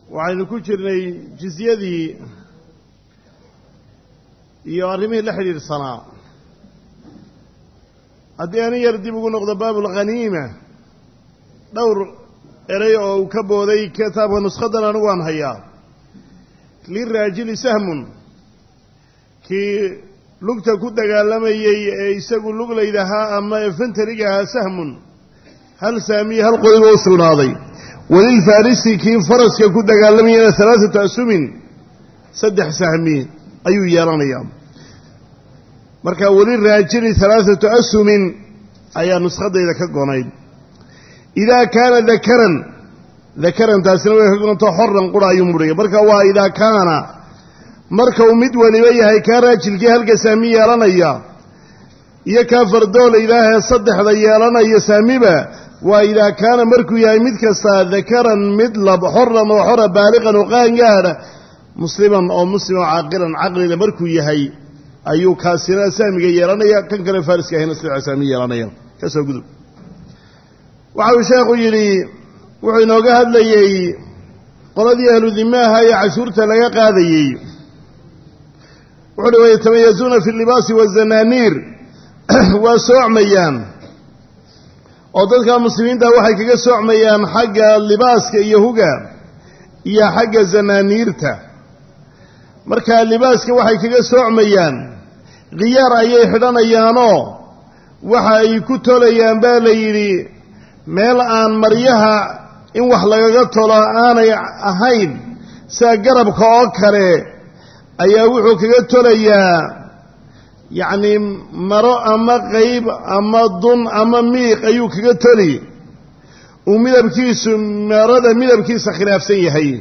waxaynu ku jirnay jizyadii iyo arrimihii la xidhiidhsanaa haddii ani yar dib ugu noqdo baabulkhaniima dhowr erey oo uu ka booday kitaabka nuskhadan anigu aan hayaa liraajili sahmun kii lugta ku dagaalamayey ee isagu luglaydahaa ama efentariga ahaa sahmun hal saamiye hal qoyba u sugnaaday walilfarisi kii faraska ku dagaalamayana alaaatu asumin saddex sahmi ayuu yeelanayaa marka weliraajili alaaatu asumin ayaa nuskhadayda ka gonayd idaa kaana dakaran dakaran taasina way ka gonto xoran qura ayuu mudhaya marka waa idaa kaana marka uu mid weliba yahay kaa raajilkii halka saami yeelanaya iyo kaa fardoolaydaahee saddexda yeelanaya saamiba waa idaa kaana markuu yahay mid kastaa dakaran mid lab xoran oo xora baaliqan oo qaangaadha musliman oo muslim oo caaqilan caqlila markuu yahay ayuu kaasina saamiga yeelanaya kan kale faariska ahayna saddexa saami yeelanaya kasoo gudub waxa uu sheekhu yidhi wuxuu inooga hadlayey qoladii ahlu dimaaha ee cashuurta laga qaadayey wuxu uhi wayatamayazuuna fi libaasi wazanaaniir waa soocmayaan oo dadka muslimiinta waxay kaga soocmayaan xagga libaaska iyo huga iyo xagga zanaaniirta marka libaaska waxay kaga soocmayaan khiyaar ayay xidhanayaanoo waxa ay ku tolayaan baa la yidhi meel aan maryaha in wax lagaga tolo aanay ahayn sida garabka oo kale ayaa wuxuu kaga tolayaa yacnii maro ama qayb ama dun ama miiq ayuu kaga toli uu midabkiisu marada midabkiisa khilaafsan yahay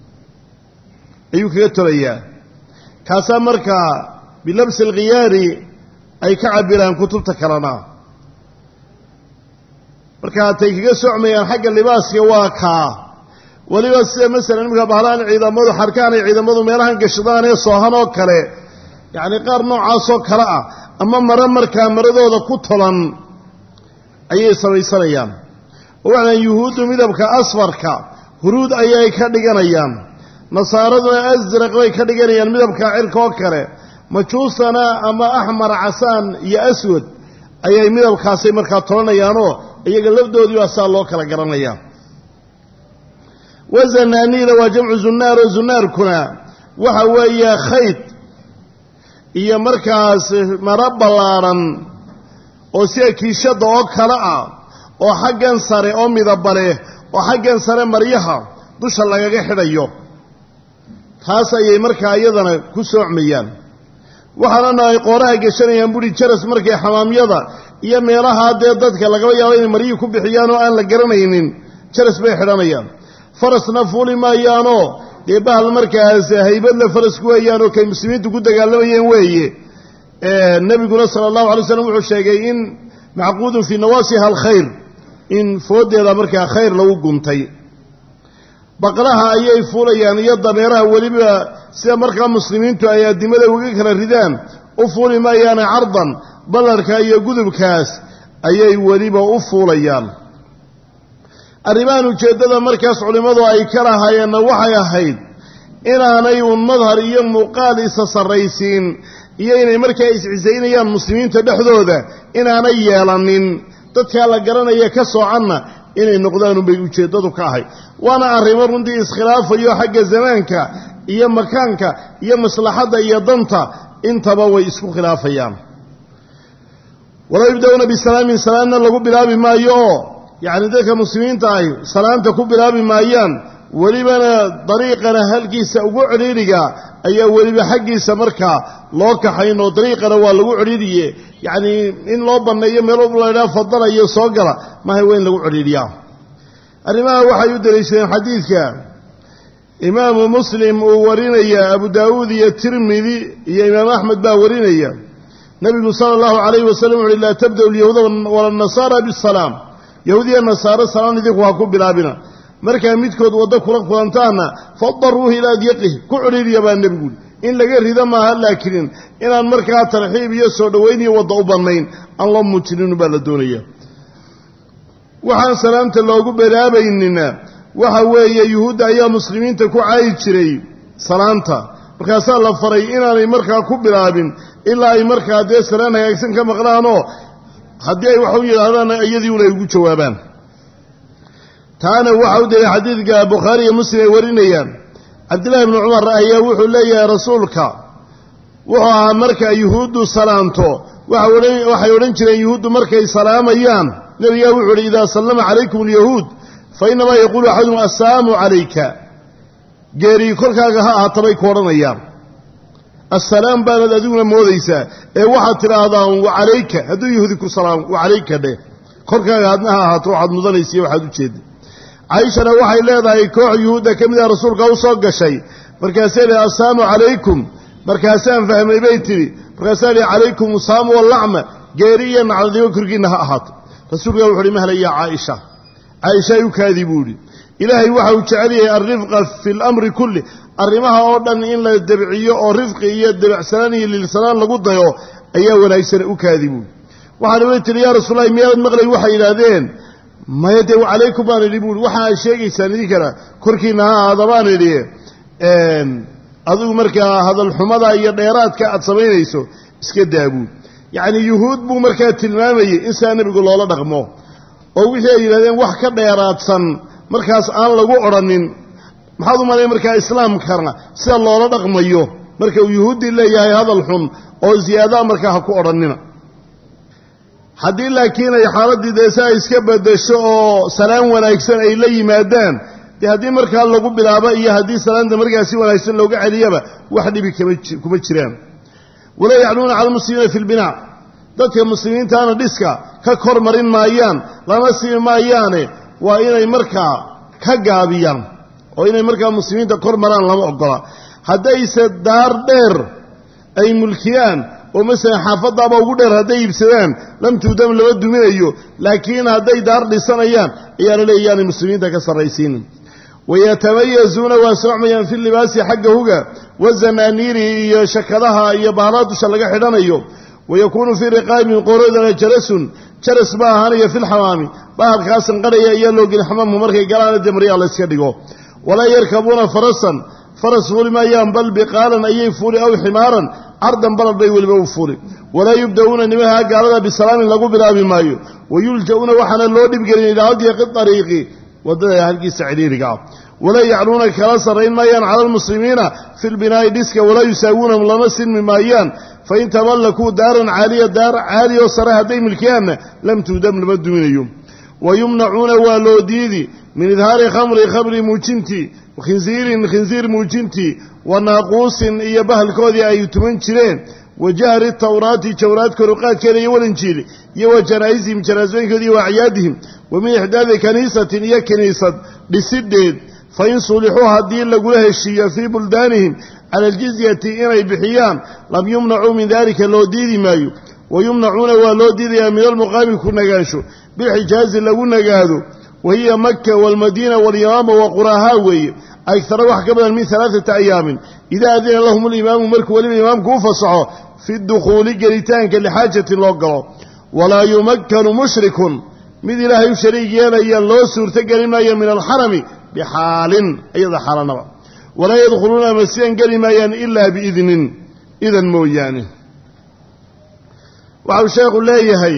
ayuu kaga tolayaa kaasaa markaa bilabsi alkhiyaari ay ka cabiraan kutubta kalena marka hatay kaga socmayaan xagga libaaska waa kaa weliba sida masalan iminka bahlaan ciidamadu xarkaan ay ciidamadu meelahan gashadaan ee soohan oo kale yacni qaar noocaasoo kale ah ama mare markaa maradooda ku tolan ayay samaysanayaan oo waxaan yuhuuddu midabka asfarka huruud ayay ka dhiganayaan nasaaraduna asraq bay ka dhiganayaan midabka cirka oo kale majuusana ama axmar casaan iyo aswad ayay midabkaasay markaa tolanayaanoo iyaga lafdoodii baa saa loo kala garanayaa wazanaaniira waa jamcu zunnaar oo zunnaarkuna waxa weeye khayd iyo markaas maro ballaaran oo sida kiishadda oo kale ah oo xaggan sare oo midaba leh oo xaggan sare maryaha dusha lagaga xidhayo taas ayay markaa iyadana ku soocmayaan waxaanana ay qooraha geshanayaan buri jaras markay xamaamyada iyo meelaha dee dadka lagaba yaabo inay maryihii ku bixiyaan oo aan la garanaynin jaras bay xidhanayaan farasna fuuli maayaanoo dee bahal markaas haybadle farasku weeyaanoo kay muslimiintu ku dagaalamayeen weeye nebiguna sala allahu alay slam wuxuu sheegay in macquudun fii nawaasiha alkhayr in fooddeeda markaa khayr lagu guntay baqlaha ayay fuulayaan iyo dameeraha weliba sida markaa muslimiintu ay addimada uga kala ridaan u fuuli maayaane cardan ballarka iyo gudubkaas ayay weliba u fuulayaan arrimahan ujeeddada markaas culimmadu ay ka lahaayeenna waxay ahayd inaanay uun madhar iyo muuqaal isa sarraysiin iyo inay markaa iscisaynayaan muslimiinta dhexdooda inaanay yeelanin dadkaa la garanaya ka soocanna inay noqdaanunbay ujeeddadu ka ahay waana arrimo runtii iskhilaafayo xagga zamaanka iyo makaanka iyo maslaxadda iyo danta intaba way isku khilaafayaan walaa yubda'uuna bisalaamin salaamna lagu bilaabi maayo oo yacni dadka muslimiinta ahi salaanta ku bilaabi maayaan welibana dariiqana halkiisa ugu cidhiidhiga ayaa weliba xaggiisa markaa loo kaxayn oo dariiqana waa lagu cidhiidhiye yacnii in loo banneeyo meel laydhaha fadalayo soo gala maaha waa in lagu cidhiidhiyaa arrimaha waxay u daliishadeen xadiidka imaamu muslim uu warinaya abu daawuud iyo tirmidi iyo imaam axmed baa warinaya nebigu sala allahu calayhi wasalam wuxu uhi laa tabda'u alyahuuda walanasaara bisalaam yahuudiya nasaaro salaan idinku ha ku bilaabina markaa midkood waddo kula kulantaana fadaruuhu ilaa adyaqihi ku cidhiiriya baa nebiguuli in laga rido maaha laakiin inaan markaa tarxiib iyo soo dhowayn iyo wadda u bannayn aan loo muujinin baa la doonaya waxaan salaamta loogu bilaabaynina waxa weeye yuhuudda ayaa muslimiinta ku caayi jiray salaanta markaasaa la faray inaanay markaa ku bilaabin ilaa ay markaa dee salaan hagaagsan ka maqlaanoo haddii ay wax u yidhaahdaan iyadii un ay ugu jawaabaan taana waxa u daliay xadiidka bukhaari iyo muslim ay warinayaan cabdillahi bni cumar ayaa wuxuu leeyahay rasuulka wuxuu ahaa marka yuhuuddu salaamto waxay odhan jireen yuhuuddu markay salaamayaan nebigaa wuxuu uhi idaa sallama calaykum alyahuud fa inamaa yaquulu axadum assalaamu calayka geerii korkaaga ha ahaatabay ku odhanayaan assalaam baanad adiguna moodaysaa ee waxaad tidhaahdaan wacalayka hadduu yahuudi ku salaam wacalayka dheh korkaaga hadna ha ahaato waxaad mudanaysiiyo waxaad u jeeda cayshana waxay leedahay koox yuhuudda ka mid ah rasuulka u soo gashay markaasay leedahay assalaamu calaykum markaasaan fahmay bay tidhi markaasaa lihi calaykum usaamu wallacma geeri iyo nacdadigo korkiinna ha ahaato rasuulka wuxu uhi mahla yaa caaisha caaisha ay u kaadii buu idhi ilaahay waxa uu jecel yahay alrifqa fi lamri kulli arrimaha oo dhan in la debciyo oo rifqi iyo debacsanaan iyo lilsanaan lagu dayo ayaa wanaagsan u kaadi buui waxaana way tihi yaa rasuulallahi miyaad maqlay waxay yidhaahdeen maya dee calaykum baan idhi buui waxa aad sheegaysaan idinkana korkiinna ha ahaada baan idhi adigu markaa hadalxumada iyo dheeraadka aad samaynayso iska daabuud yacni yuhuud buu markaa tilmaamayey in sidaa nebigu loola dhaqmo oo wixii ay yidhahdeen wax ka dheeraadsan markaas aan lagu odhanin maxaad u malay markaa islaamkana sida loola dhaqmayo marka uu yuhuuddii leeyahay hadal xun oo ziyaadaa markaa ha ku odhanina haddii laakiin ay xaaladdii dee si ay iska bedesho oo salaan wanaagsan ay la yimaadaan dee haddii markaa lagu bilaabo iyo haddii salaanta markaa si wanaagsan looga celiyaba wax dhibi kuma jiraan walaa yacluuna cala almuslimiina fi lbinaac dadka muslimiintaana dhiska ka kor marin maayaan lama simi maayaane waa inay markaa ka gaabiyaan oo inay markaa muslimiinta kor maraan lama ogola haddayse daar dheer ay mulkiyaan oo masalan xaafadaaba ugu dheer hadday iibsadaan lam tuudam lama duminayo laakiin hadday daar dhisanayaan ayaa la leeya yaanay muslimiinta ka sarraysiinin wayatamayazuuna waa soocmayaan fi libaasi xagga huga wazanaaniiri iyo shakadaha iyo bahalaa dusha laga xidhanayo wayakuunu fii riqaabin qoroodana jarasun jaras baa ahaanaya fi lxamaami bahalkaasan qadhaya ayaa loo geli xamaamku markay galaana dee maryaa la yska dhigo walaa yarkabuuna farasan faras fuuli maayaan bal biqaalan ayay fuuli aw ximaaran cardan balad bay weliba u fuuli walaa yubda'uuna nimaha gaalada bisalaamin lagu bilaabi maayo wayulja'uuna waxaana loo dhibgelin ilaa adyaqi ariiqi waddada halkiisa cidhiiriga ah walaa yacluuna kala sarrayn maayaan cala almuslimiina fi lbinaa'i dhiska walaa yusaawuunahum lama sinmi maayaan fain tamallakuu daaran caaliya daar caali oo sare hadday milkiyaanna lam tuudam lama duminayo wa yumnacuuna waa loo diidi min idhaari khamri khamri muujintii khinsiirin khinsiir muujintii wa naaquusin iyo bahalkoodii ay tuman jireen wa jahri tawraati jawraad koruqaadkeeda iyo walinjiili iyo wa janaa'isihim janaasooyinkoodi iyo wa acyaadihim wa min ixdaadi kaniisatin iyo kiniisad dhisidheed fain sulixuu haddii lagula heshiiyo fii buldaanihim cala aljizyati inay bixiyaan lam yumnacuu min dalika loo diidi maayo wa yumnacuuna waa loo diidayaa min almuqaami ku nagaansho bilxijaazi lagu nagaado wa hiya maka waalmadiina walyamaama wa quraahaa weeye agtara wax ka badan min alaaata ayaamin idaa adina lahum alimaamu markuu weliba imaamku u fasaxo fi dukhuuli gelitaanka lixaajatin loo galo walaa yumakkanu mushrikun mid ilaahay u shariig yeelayaan loo suurtogeli maayo min alxarami bixaalin iyada xaalanaba walaa yadkhuluuna masjidan geli maayaan ilaa biidnin idan mooyaane waxau sheekhu leeyahay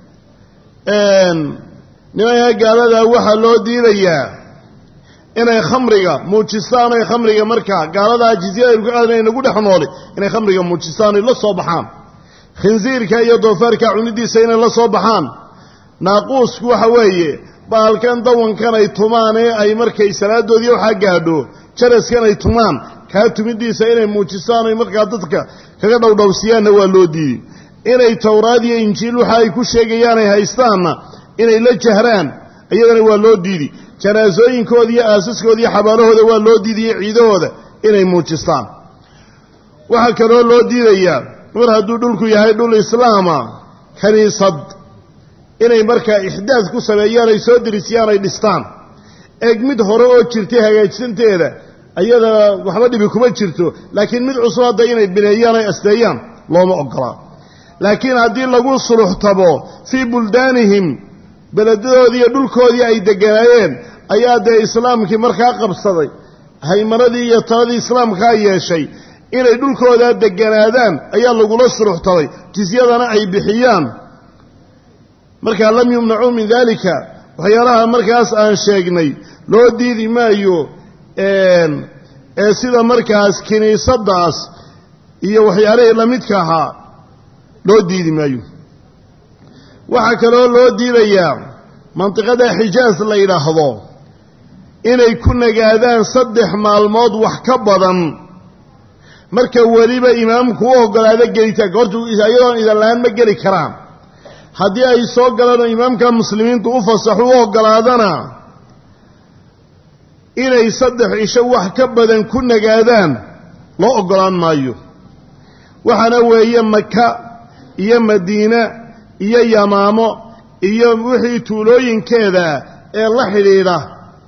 nimanka gaaladaa waxaa loo diidayaa inay khamriga muujistaan oy khamriga markaa gaaladaa jizyada aynu ka qaadana nagu dhex nooli inay khamriga muujistaan oy la soo baxaan khinsiirka iyo doofaarka cunidiisa inay la soo baxaan naaquusku waxa weeye baalkan dawankan ay tumaan ee ay markay salaadoodii waxaa gaadho jaraskan ay tumaan kaa tumidiisa inay muujistaan oy markaa dadka kaga dhowdhowsiyaanna waa loo diiday inay towraad iyo injiil waxa ay ku sheegayaan ay haystaanna inay la jahraan iyadana waa loo diidi janaasooyinkooda iyo aasaskooda iyo xabaalahooda waa loo diidiyo ciidahooda inay muujistaan waxaa kaloo loo diidayaa mar hadduu dhulku yahay dhul islaama kiniisad inay markaa ixdaad ku sameeyaan ay soo dirisiyaan ay dhistaan eeg mid hore oo jirtay hagaajsanteeda ayada waxba dhibi kuma jirto laakiin mid cusub hadda inay bineeyaan ay asteeyaan looma ogolaa laakiin haddii lagu suluxtabo fii buldaanihim beledadoodii iyo dhulkoodii ay deganaayeen ayaa dee islaamkii markaa qabsaday haymanadii iyo taladii islaamkaa yeeshay inay dhulkoodaa deganaadaan ayaa lagula suruxtaday jisyadana ay bixiyaan markaa lam yumnacuu min daalika waxyaalaha markaas aan sheegnay loo diidi maayo ee sida markaas kiniisaddaas iyo waxyaalihii la midka ahaa loo diidi maayo waxaa kaloo loo diidayaa mandiqada xijaas la yidhaahdo inay ku nagaadaan saddex maalmood wax ka badan marka weliba imaamku u oggolaado gelitaanka horta iyadoon idan la-aan ma geli karaan haddii ay soo galaan oo imaamka muslimiintu u fasaxo u oggolaadana inay saddex cisho wax ka badan ku nagaadaan loo oggolaan maayo waxaana weeye maka iyo madiine iyo yamaamo iyo wixii tuulooyinkeeda ee la xidhiidha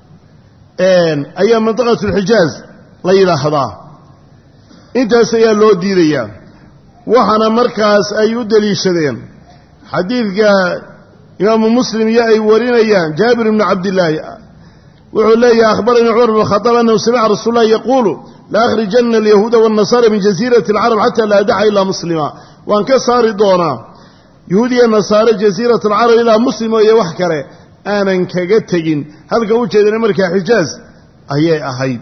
ayaa mandiqatulxijaaz la yidhaahdaa intaas ayaa loo diidayaa waxaana markaas ay u deliishadeen xadiidka imaamu muslim iyo ay warinayaan jaabir ibnu cabdillaahi wuxuu leeyahay akhbaranii cumar bn khadaab annahu samica rasuul llahi yaquulu la akhrijana alyahuuda waannasara min jasiirati alcarab xata laa adaca ilaa muslima waan ka saari doonaa yahuudiya nasaare jasiirat alcarab ilaa muslimo iyo wax kale aanan kaga tegin halka u jeedana markaa xijaaz ayay ahayd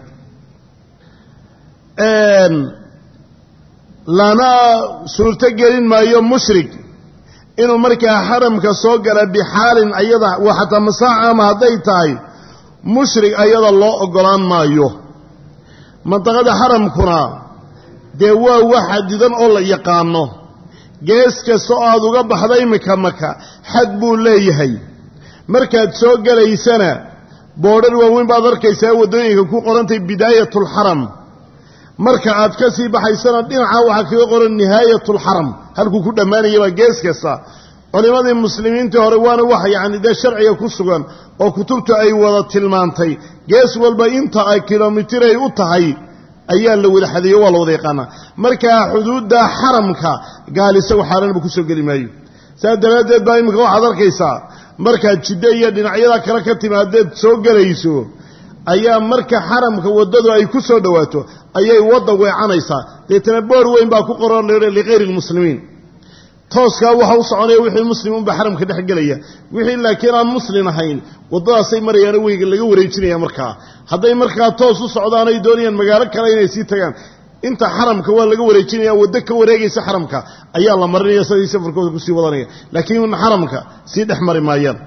lana suurto gelin maayo mushrik inuu markaa xaramka soo gala bixaalin ayada waa xataa masaac ama hadday tahay mushrik ayada loo oggolaan maayo mandaqada xaramkuna dee waa wax xadidan oo la yaqaano gees kasta oo aad uga baxda imika maka xad buu leeyahay markaad soo gelaysana boodhar waaweyn baad arkaysaa waddooyinka ku qorantay bidaayatulxaram marka aad ka sii baxaysana dhinaca waxaa kaga qoran nihaayatulxaram halkuu ku dhammaanaya baa gees kasta culimmadii muslimiintii hore waana wax yacni dee sharciga ku sugan oo kutubtu ay wada tilmaantay gees walba inta ay kilomitir ay u tahay ayaa la wada xadeeyo waa la wada yaqaanaa markaa xuduudda xaramka gaal isagu xaaraanba ku soo geli maayo saas daraaddeed baa iminka waxaad arkaysaa markaad jiddo iyo dhinacyada kale ka timaadeed soo gelayso ayaa marka xaramka waddadu ay ku soo dhowaato ayay wadda weecanaysaa deetana boor weyn baa ku qoran likayri lmuslimiin tooskaa waxa u soconaya wixii muslim unba xaramka dhex gelaya wixii laakiin aan muslim ahayn waddadaasay marayaano weyga laga wareejinaya markaa hadday markaa toos u socdaan ay doonayaan magaalo kale inay sii tagaan inta xaramka waa laga wareejinaya waddo ka wareegaysa xaramka ayaa la marinaya siday safarkooda kusii wadanaya laakiin xaramka sii dhex mari maayaan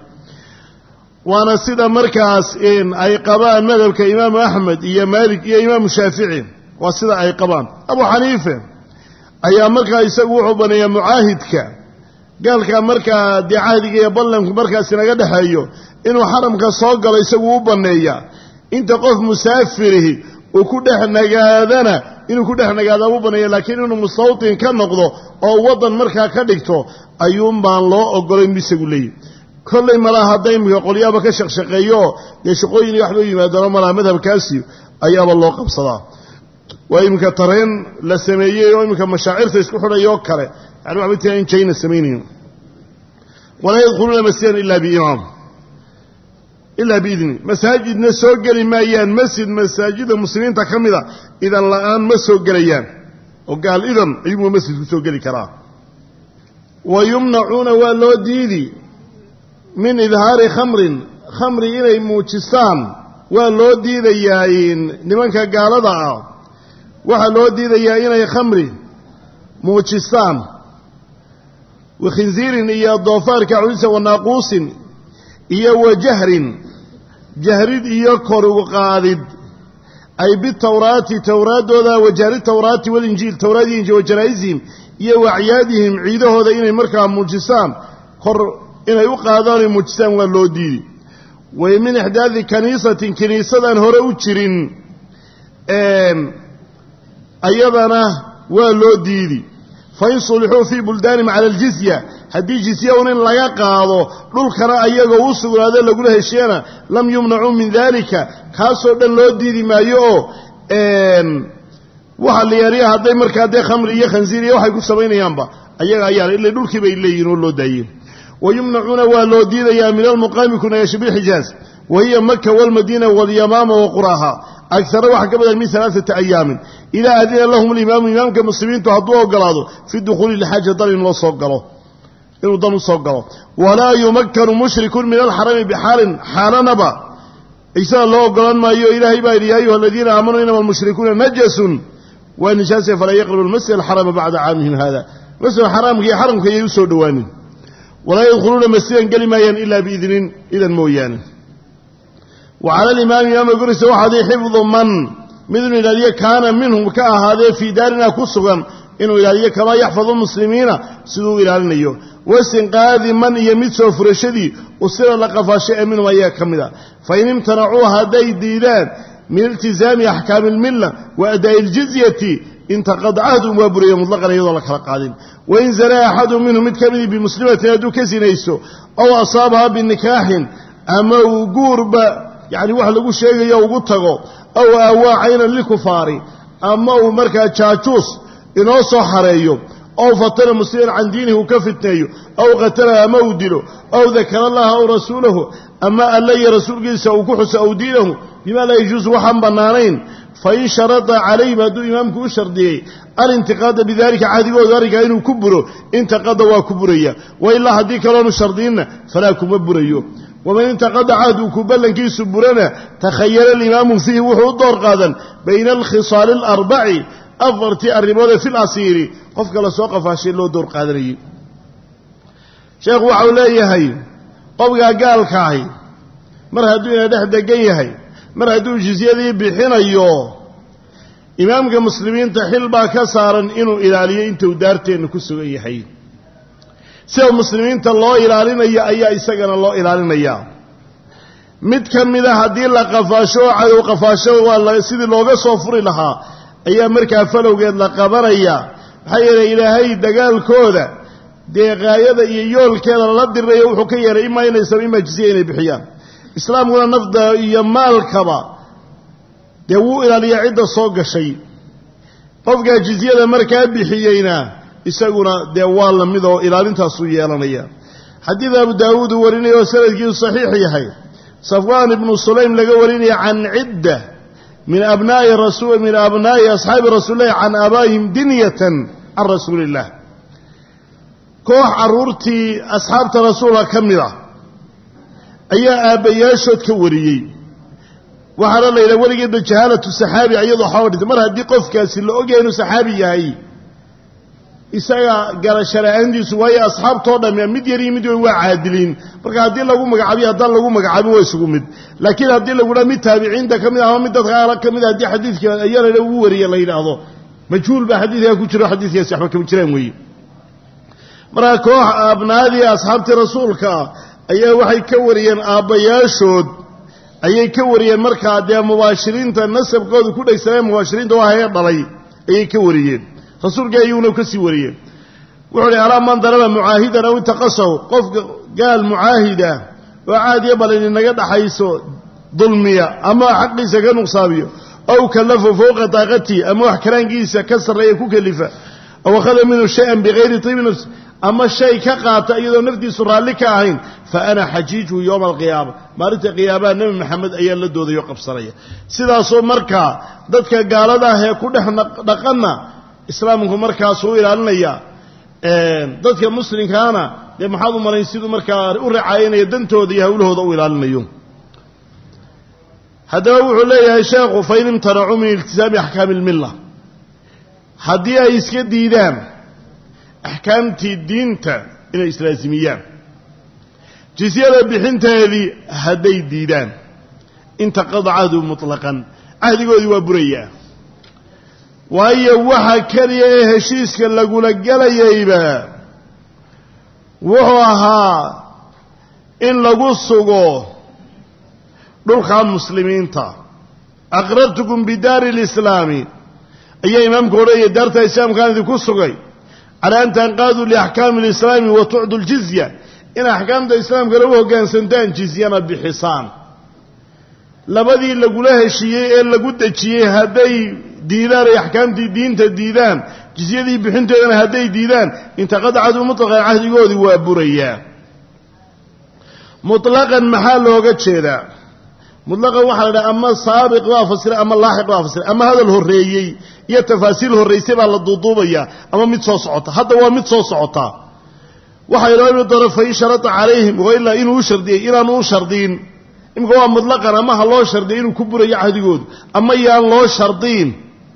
waana sida markaas ay qabaan madhabka imaamu axmed iyo maalik iyo imaamu shaafici waa sida ay qabaan abu xaniife ayaa markaa isagu wuxuu baneeyaa mucaahidka gaalka markaa dee cahdiga iyo ballanku markaas inaga dhexeeyo inuu xaramka soo galo isagu u banneeya inta qof musaafirihi uu ku dhex nagaadana inuu ku dhex nagaada u banneeya laakiin inuu mustawtin ka noqdo oo waddan markaa ka dhigto ayuun baan loo ogolayn isagu leeyihi kollay malaa hadda imika qolyaaba ka shaqshaqeeyo dee shaqooyin iyo waxba u yimaadano malaa madhabkaasi ayaaba loo qabsadaa waa iminka tareen la sameeyey oo iminka mashaacirta isku xidhayo oo kale yani waxba tia in jayna samaynayn walaa yadkhuluuna masjidan ilaa biimaam ilaa biidni masaajidna soo geli maayaan masjid masaajida muslimiinta ka mida idan la-aan ma soo gelayaan oo gaal idan ayugu masjidku soo geli karaa wa yumnacuuna waa loo diidi min idhaari khamrin khamri inay muujistaan waa loo diidayaa nimanka gaalada ah waxaa loo diidayaa inay khamri muujistaan wa khinsiirin iyo doofaarka cunisa wa naaquusin iyo wa jahrin jahrid iyo korugu qaadid ay bitawraati towraaddooda wa jahri tawraati walinjiil towraad iyo injiil wa janaa'isihim iyo wa acyaadihim ciidahooda inay markaa muujistaan kor inay u qaadaan ay muujistaan waa loo diidi way min ixdaadi kaniisatin kiniisadaan hore u jirin ayadana waa loo diidi fain sulixuu fii buldaanihim cala aljizya haddii jizya un in laga qaado dhulkana ayagoo u sugnaado lagula heshiiyana lam yumnacuu min dalika kaasoo dhan loo diidi maayo oo waxa la yaariya hadday markaa dee khamri iyo khansiir iyo waxay ku samaynayaanba ayaga ayaa ila dhulkii bay leeyihin oo loo daayey wa yumnacuuna waa loo diidayaa min almuqaami kunayasha bilxijaaz wa hiya maka walmadiina walyamaama wa quraha agara waxaa ka badan min alaaثati ayaamin idaa adina lahum اlimaamu imaamka muslimiintu hadduu ogolaado fi dukhuuli lxaaja dan in loo soo galo inuu dan u soo galo walaa yumakanu mushrikun min alxarami bixaalin xaalanaba isaga loo ogolaan maayo ilaahay baa yidhi ya ayuha aladiina aamanuu inama almushrikuuna najasun waa nijaase falaa yaqrabu almasjid alxarama bacda caamihim hada masjid xaraamka iyo xaramka ayay u soo dhowaanin walaa yadkhuluuna masjidan geli maayaan ilaa biidnin idan mooyaane wa cala alimaami imaamka koraysa waxaaday xifdu man mid inuu ilaaliyo kaana minhum ka ahaadee fii daarina ku sugan inuu ilaaliyo kamaa yaxfadu muslimiina siduu u ilaalinayo wasinqaadi man iyo mid soo furashadii usira la qafaashay ee minhum ayaa ka mid a fain imtanacuu hadday diidaan min iltizaami axkaami almilla wa adaa'i iljizyati intaqada cahdum waa buraya mutlaqan iyadoo la kala qaadin wain zanaa axadu minhum mid ka midii bimuslimatin hadduu ka sinaysto ow asaabaha binikaaxin ama uu guurba yacni wax lagu sheegayo ugu tago ow aawaa caynan lilkufaari ama uu markaa jaajuus inoo soo xareeyo ow fatana musliman can diinihi uu ka fitneeyo ow qatala ama uu dilo ow dakara allaha aw rasuulahu ama alla iyo rasuulkiisa uu ku xuso ow diinahu bima laa yajuusu waxaan bannaanayn fain sharada calayhim hadduu imaamku u shardiyey alintiqaada bidalika cahdigooda arrinkaa inuu ku buro intaqada waa ku buraya wa ilaa haddii kaloonu shardiinna falaa kuma burayo waman intaqada cahdu ku ballankiisu burana takhayala alimaamu fiihi wuxuu u door qaadan bayna alkhisaali alarbaci afartii arrimoode fi lasiiri qofka la soo qafaashay loo door qaadanayay sheekhu waxau leeyahay qofkaa gaalkaahi mar hadduu ina dhex degan yahay mar hadduu jizyadii bixinayo imaamka muslimiinta xil baa ka saaran inuu ilaaliyo intuu daarteenna ku sugan yahay sida muslimiinta loo ilaalinayo ayaa isagana loo ilaalinayaa mid ka mida haddii la qafaasho oo cadow qafaasho waa sidii looga soo furi lahaa ayaa markaa falowgeed la qabanaya maxaa yeelay ilaahay dagaalkooda dee qaayada iyo yoolkeeda lala dirirayo wuxuu ka yeelay imaa inay saba imaa jisiya inay bixiyaan islaamkuna nafda iyo maalkaba dee wuu ilaaliyaa cidda soo gashay qofkaa jizyada markaa bixiyeyna isaguna dee waa la mid oo ilaalintaasuu yeelanaya xadiid abu daawuud uu warinaya oo sanadkiisu saxiix yahay safwaan ibnu sulaym laga warinaya can cidda min abnaa'i rasul min abnaa'i asxaabi rasuulillahi can aabaa'ihim dinyatan can rasuuli illah koox carruurtii asxaabta rasuulka ka mid a ayaa aabbayaashood ka wariyey waxaana la yidhaha weligeedba jahaalatu saxaabi iyadoo xawa dhintay mar haddii qofkaasi la ogyahay inuu saxaabi yahay isaga garasho la-aantiisu waayo asxaabtoo dhamme mid yariyo mid weyn waa caadiliin marka haddii lagu magacaabiyo haddaan lagu magacaabin waa isugu mid laakiin haddii lagu dhaha mid taabiciinta ka mid ama mid dadka aala ka mid haddii xadiidka ayalana ugu wariya la yidhaahdo majhuul baa xadiidkaa ku jiro xadiidkaasi waxba kama jiraan weeye markaa koox abnaadii asxaabtii rasuulka ayaa waxay ka wariyeen aabbayaashood ayay ka wariyeen markaa dee mubaashiriinta nasabkooda ku dhegsanee mubaashiriinta waa hee dhalay ayay ka wariyeen rasuulka ayuuna ka sii wariyeen wuxuu hi alaa man daraba mucaahidan aw intaqasahu qofka gaal mucaahida oo caadiya balin inaga dhaxayso dulmiya ama xaqiisa ka nuqsaabiyo aw kallafo fowqa daaqatihi ama wax karaankiisa ka sarreeya ku kelifa aw akhada minhu shay-an bikayri tiibi nafsi ama shay ka qaata iyadoo naftiisu raalli ka ahayn fa ana xajiijuhu yowma alqiyaama maalinta qiyaabaha nebi maxamed ayaa la doodayoo qabsanaya sidaasoo markaa dadka gaalada ah ee ku dhex dhaqanna islaamku markaasuu ilaalinaya dadka muslimkaana dee maxaad u malayn siduu markaa u racaayinaya dantooda iyo hawlahooda u ilaalinayo haddaba wuxuu leeyahay sheekhu fain imtanacuu min iltisaami axkaami ilmilla haddii ay iska diidaan axkaamtii diinta inay islaasimiyaan jisyada bixinteedii hadday diidaan intaqada cahdu mutlaqan cahdigoodii waa burayaa waayo waxa keliya ee heshiiska lagula gelayayba wuxuu ahaa in lagu sugo dhulka muslimiinta aqrartukum bidaari lislaami ayaa imaamku odhanaya daarta islaamkaan idinku sugay calaa an tanqaaduu liaxkaami lislaami wa tucdu ljizya in axkaamta islaamka lagu hoggaansantaan jizyana bixisaan labadii lagula heshiiyey ee lagu dejiyey hadday diidaan ay axkaamtii diinta diidaan jizyadii bixinteedana hadday diidaan intaqada cadu mutlaqan cahdigoodii waa burayaa mutlaqan maxaa looga jeedaa mutlaqan waxaa la dhaha ama saabiq baa fasiray ama laaxiq baa fasiray ama hadal horreeyey iyo tafaasiil horraysay baa la duuduubayaa ama mid soo socota hadda waa mid soo socotaa waxaa inoo imi doona fain sharata calayhim wailaa inuu u shardiyey inaanu u shardiin imika waa mutlaqan ama ha loo shardiyay inuu ku burayo cahdigoodu ama yaan loo shardiin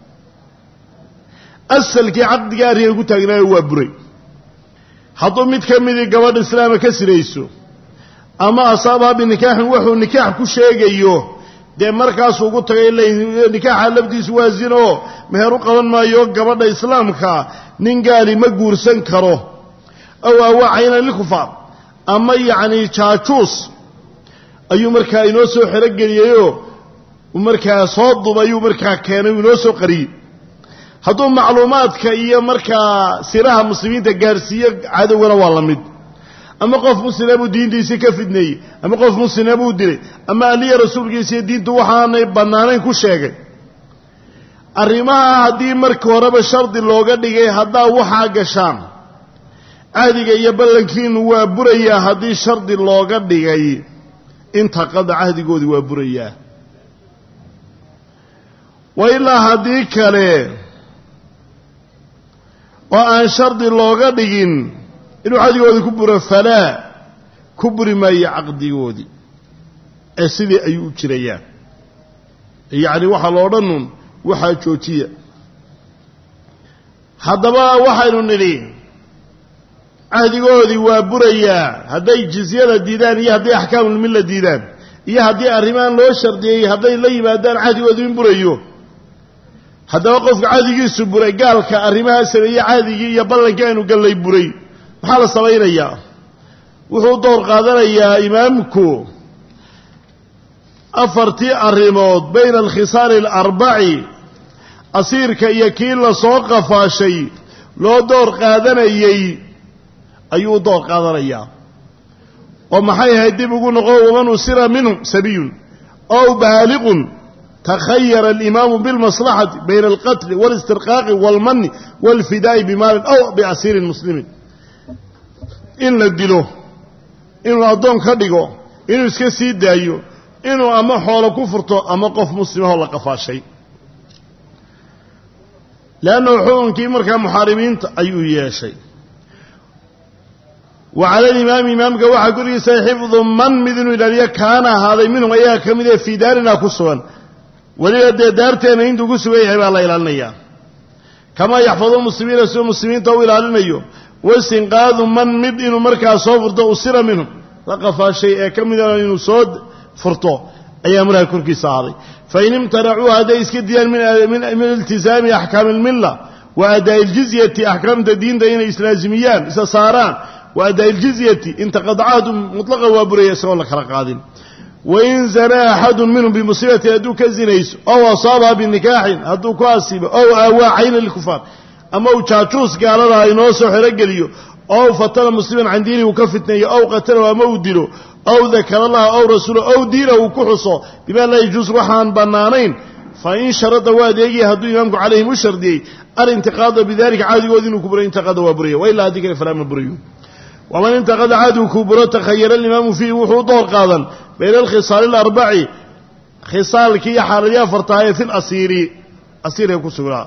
asalkii caqdiga arrinka ku taagnaayo waa buray hadduu mid ka midii gabadha islaama ka sirayso ama asaabaha binikaaxin wuxuu nikaax ku sheegayo dee markaasuu ugu tagay nikaaxa laftiisu waa zino oo meher u qaban maayo gabadha islaamka nin gaali ma guursan karo ow awaacayna lilkufaar ama yacni jaajuus ayuu markaa inoo soo xerogeliyeyoo markaa soo dubayuu markaa keenay uu inoo soo qariyey hadduu macluumaadka iyo markaa siraha muslimiinta gaarhsiiyo cadowgana waa la mid ama qof muslima buu diintiisii ka fidneeyey ama qof muslima buu dilay ama aliya rasuulkiisiiyo diintu waxaanay bannaanayn ku sheegay arrimaha haddii marka horeba shardi looga dhigay haddaa waxaa gashaan cahdiga iyo ballankiinu waa burayaa haddii shardi looga dhigay intaqada cahdigoodii waa burayaa wa ilaa haddii kale oo aan shardi looga dhigin inuu cahdigoodii ku buro falaa ku buri maayo caqdigoodii ee sidii ayuu u jirayaa yacni waxaa lo odhanun waxaa joojiya haddaba waxaynu nidhi cahdigoodii waa burayaa hadday jizyada diidaan iyo hadday axkaamulmilla diidaan iyo haddii arrimaan loo shardiyey hadday la yimaadaan cahdigoodii in burayo haddaba qofka cahdigiisu buray gaalka arrimahaa sameeyey cahdigii iyo ballankii aynu gallay buray maxaa la samaynayaa wuxuu door qaadanayaa imaamku afartii arrimood bayna alkhisaali alarbaci asiirka iyo kii lasoo qafaashay loo door qaadanayey ayuu door qaadanayaa oo maxay ahayd dib ugu noqo waman usira minhum sabiyun ow baaliqun takhayara alimaamu bilmaslaxati bayna alqatli walistirqaaqi waalmani waalfidaa'i bimaalin aw biasiirin muslimin in la dilo inuu addoon ka dhigo inuu iska sii daayo inuu ama xoolo ku furto ama qof muslimahoo la qafaashay leannahu xukunkii markaa muxaarimiinta ayuu yeeshay wa cala alimaami imaamka waxaa korgiisa xifdu man mid inuu ilaaliyo kaana ahaaday minhum ayaa ka mid ee fii daarina ku sugan weliba dee daarteenna intuu ku sugan yahay baa la ilaalinayaa kamaa yaxfadu muslimiina siduu muslimiinta u ilaalinayo waistinqaadu man mid inuu markaa soo furto usira minhum la qafaashay ee ka mida inuu soo furto ayaa markaa korkiisa ahaaday fain imtanacuu hadday iska diidaan min iltizaami axkaami almilla wa adaa'i iljizyati axkaamta diinta inay islaazimiyaan isa saaraan wa adaa'i iljizyati intaqadcaadu mutlaqa waa buraya isagoon la kala qaadin wain zanaa axadun minhum bimusiibatin hadduu ka zinayso ow asaabaha binikaaxin hadduu ku asiibo ow aawaa cayna lilkufaar ama uu jaajuus gaalada inoo soo xerogeliyo ow fatana musliman can diinihi uu ka fitneeyo ow qatalahu ama uu dilo ow dakara allaha ow rasuula ow diina uu ku xuso bimaa laa yajuus waxaan bannaanayn fa in sharada waa adeegaya hadduu imaamku calayhim u shardiyey alintiqaada bidalika caadigoodi inuu ku buray intiqaada waa buraya wa ilaa haddii kale falaa ma burayo waman intaqada caadigu kuu buro takhayara alimaamu fiihi wuxuu door qaadan bayna alkhisaali alarbaci khisaalkii iyo xaaladii afartaha ee fi lasiiri asiirka ku sugnaa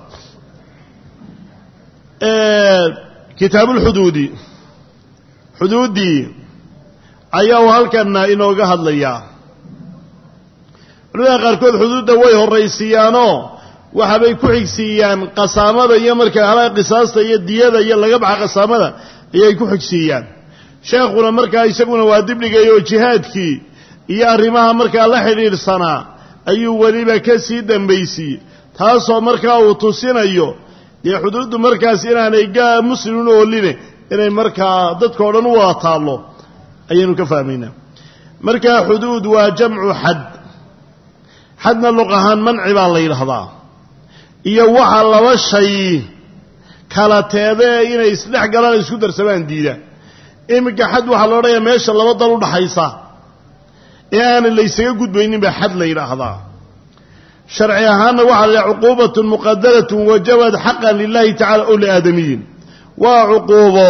kitaabu lxuduudi xuduuddii ayaa uu halkana inooga hadlayaa culimada qaarkood xuduudda way horraysiiyaanoo waxaabay ku xigsiiyaan qasaamada iyo markaa halaha qisaasta iyo diyada iyo laga baxa qasaamada ayay ku xigsiiyaan sheekhuna markaa isaguna waa dibdhigay oo jihaadkii iyo arrimaha markaa la xidhiidhsanaa ayuu weliba ka sii dambaysiiyey taasoo markaa uu tusinayo dee xuduuddu markaas inaanay gaa muslimin ooline inay markaa dadkao dhan u wada taallo ayaynu ka fahmaynaa markaa xuduud waa jamcu xad xadna luq ahaan manci baa la yidhaahdaa iyo waxa laba shay kala teedee inay isdhex galaan isku darsamaan diida iminka xad waxaa la odhanayaa meesha laba dal u dhaxaysa ee aanan laysaga gudbaynin baa xad la yidhaahdaa sharci ahaanna waxaa la yidhaha cuquubatun muqadaratun wajabad xaqan lilahi tacala ow liaadamiyin waa cuquubo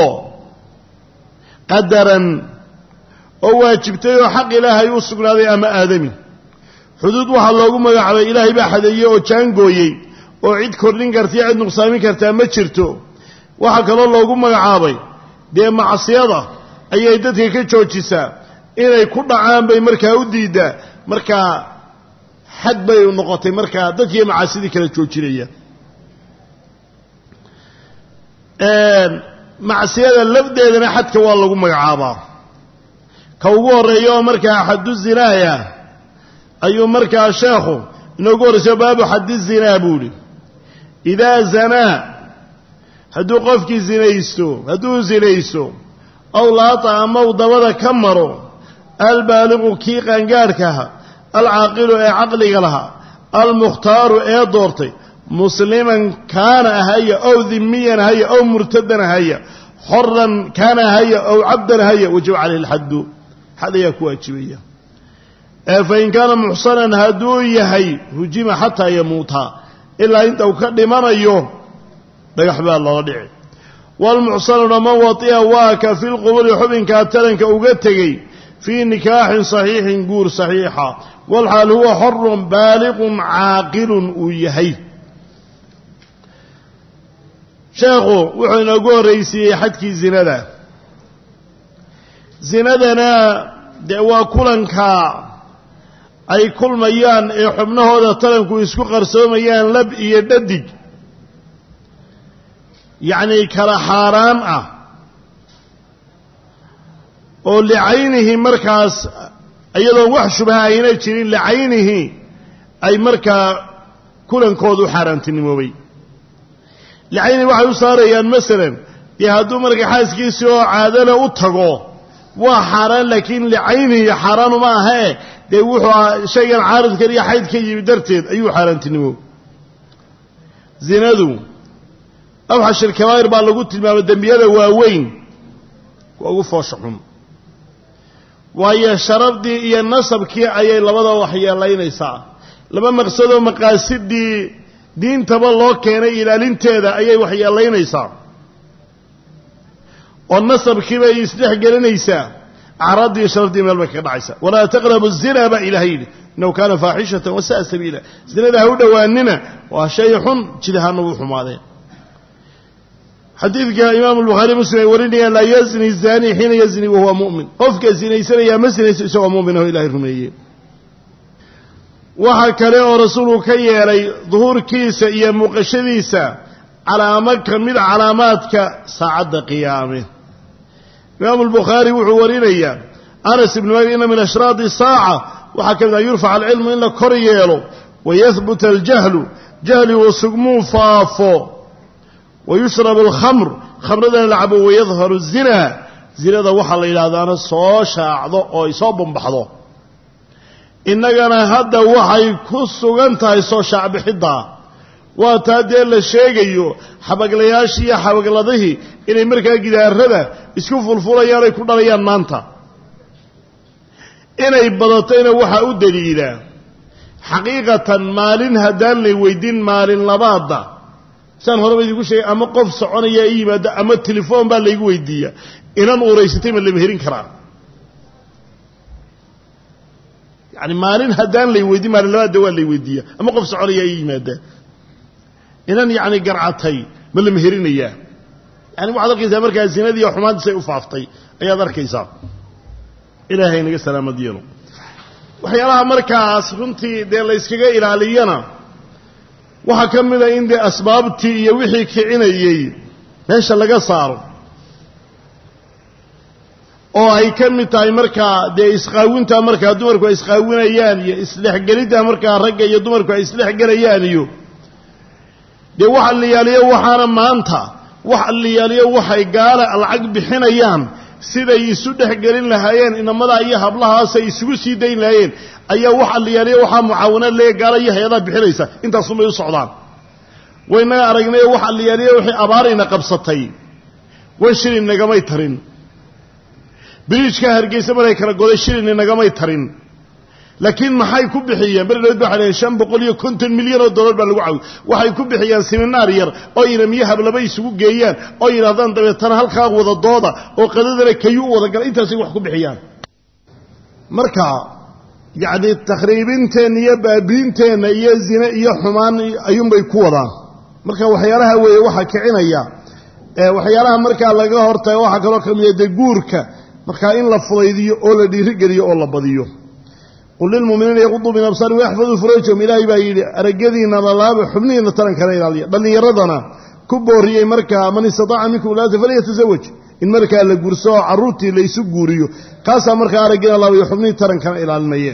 qadaran oo waajibtay oo xaq ilaahay u sugnaaday ama aadami xuduud waxaa loogu magacaabay ilaahay baa xadeeyey oo jaangooyey oo cid kordhin karta iyo cid nuqsaamin kartaa ma jirto waxaa kaloo loogu magacaabay dee macsiyada ayay dadka ka joojisaa inay ku dhacaan bay markaa u diiddaa markaa xad bay noqotay markaa dadkiiyo macaasidii kala joojinaya macsiyada lafdeedana xadka waa lagu magacaabaa ka ugu horreeya oo markaa xaddu zinaaya ayuu markaa sheekhu inoogu horraysayo baabu xaddi zinaa buu ihi idaa zanaa hadduu qofkii zinaysto hadduu zinaysto ow laata ama uu dabada ka maro albaaliqu kii qaangaadhkaha alcaaqilu ee caqliga lahaa almukhtaaru ee doortay musliman kaana ahaya ow dimiyan ahaya ow murtadan ahaya xoran kaana ahaya ow cabdan ahaya wajaba caleyhi alxaddu xad ayaa ku waajibaya fain kaana muxsanan hadduu yahay hujima xataa yamuuta ilaa inta uu ka dhimanayo dhagax baa loola dhici waalmuxsanuna man watia waa ka fi lquburi xubinkaa taranka uga tegey fii nikaaxin saxiixin guur saxiixa walxaal huwa xorun baaliqun caaqilun uu yahay sheekhu wuxuu inoogu horraysiiyey xadkii zinada zinadana dee waa kulanka ay kulmayaan ee xubnahooda taranku isku qarsoomayaan lab iyo dhadig yacnii kala xaaraan ah oo licaynihi markaas iyadoon wax shubaha ayna jirin licaynihi ay markaa kulankoodu xaaraantinimoobay licaynihi waxay u saarayaan masalan dee hadduu markaa xaaskiisii oo caadana u tago waa xaaraan laakiin licaynihi xaaraanuma ahee dee wuxuu ahaa shaygan caaridkan iyo xayd ka yimi darteed ayuu xaaraantinimo zinadu abxashir kabaa'ir baa lagu tilmaamay dembiyada waaweyn waa ugu foosha xun waayo sharafdii iyo nasabkii ayay labada waxyeelaynaysaa laba maqsadoo maqaasidii diintaba loo keenay ilaalinteeda ayay waxyeelaynaysaa oo nasabkiibay isdhex gelinaysaa acraaddii iyo sharafdii meel bay kaga dhacaysaa walaa taqrabu zina baa ilahay yidhi innahu kaana faaxishatan wasa'a sabiila zinada ha u dhowaanina waa shay xun jidahaana wuu xumaadeen xadiidka imaamu albukhaari muslim ay warinayaan laa yazni zani xiina yazni wahuwa mu'min qofka zinaysanayaa ma sinayso isagoo mu'min oo ilahay rumeeyey waxaa kale oo rasuulku ka yeelay duhuurkiisa iyo muuqashadiisa calaamo ka mid calaamaadka saacadda qiyaame imaamu albukhaari wuxuu warinayaa anas ibnu malik ina min ashraadi saaca waxaa ka mid ah yurfac alcilmu in la kor yeelo wayahbuta aljahlu jahligu sugmuu faafo wayushrab alkhamr khamradana la cabo wayadharu zina zinada waxaa la yidhahdaana soo shaacdo oo ay soo bambaxdo innagana hadda waxay ku sugan tahay soo shaacbixiddaa waa taa dee la sheegayo xabaglayaashii iyo xabagladihii inay markaa gidaarada isku fulfulayaan ay ku dhalayaan maanta inay badatayna waxaa u daliila xaqiiqatan maalin haddaan lay weydiin maalin labaadda saan horeba idiinku sheegay ama qof soconaya i yimaado ama telefoon baa laygu weydiiya inan uuraysatay ma lama herin karaa yani maalin haddaan lay weydiin maalin labaadda waa lay weydiiya ama qof soconaya i yimaada inan yacni garcatay ma lama herinayaa yani waxaad arkaysaa markaa zinadii iyo xumaantiisay u faaftay ayaad arkaysaa ilaahay naga salaamad yeelo waxyaalaha markaas runtii dee la yskaga ilaaliyana waxaa ka mid a in dee asbaabtii iyo wixii kicinayey meesha laga saaro oo ay ka mid tahay markaa dee isqaawintaa markaa dumarku ay isqaawinayaan iyo isdhexgeliddaa markaa ragga iyo dumarku ay isdhexgelayaan iyo dee waxa liyaaliyo waxaana maanta waxa liyaaliyo waxay gaala lacag bixinayaan siday isu dhexgelin lahaayeen inamadaa iyo hablahaasay isugu sii dayn lahaayeen ayaa waxa liyaaliyo waxaa mucaawanaad leeya gaala iyo hay-adaha bixinaysa intaasunbay u socdaan waynaga aragnayo waxa liyaaliyo wixii abaarayna qabsatay wan shilin nagamay tarin biriijka hargeysa maray kala goday shilin nagamay tarin laakiin maxay ku bixiyeen berdhood ba waxay shan boqol iyo konton milyan oo dollar baa lagu caawiy waxay ku bixiyaan siminaar yar oo inamiyo hablaba isugu geeyaan oo yidhahdaan dabeetana halkaa wada dooda oo qadadana kayu u wada gala intaasay wax ku bixiyaan marka yacni takhriibinteenna iyo baabiinteenna iyo zine iyo xumaan ayuunbay ku wadaan marka waxyaalaha weeye waxaa kicinaya waxyaalaha markaa laga hortago waxaa kaloo ka mida dee guurka markaa in la fudaydiyo oo la dhiirigeliyo oo la badiyo qul lilmuminiina yaquduu min absaari waxfaduu furajahum ilaahay baa yidhi aragyadiina lalaaba xubnihiina tarankana ilaaliya dhallinyaradana ku booriyey markaa man istataaca minkum ulaata falyatasawaj in markaa la guurso oo carruurtii laysu guuriyo kaasaa markaa aragyana laabayo xubnihii tarankana ilaalinaya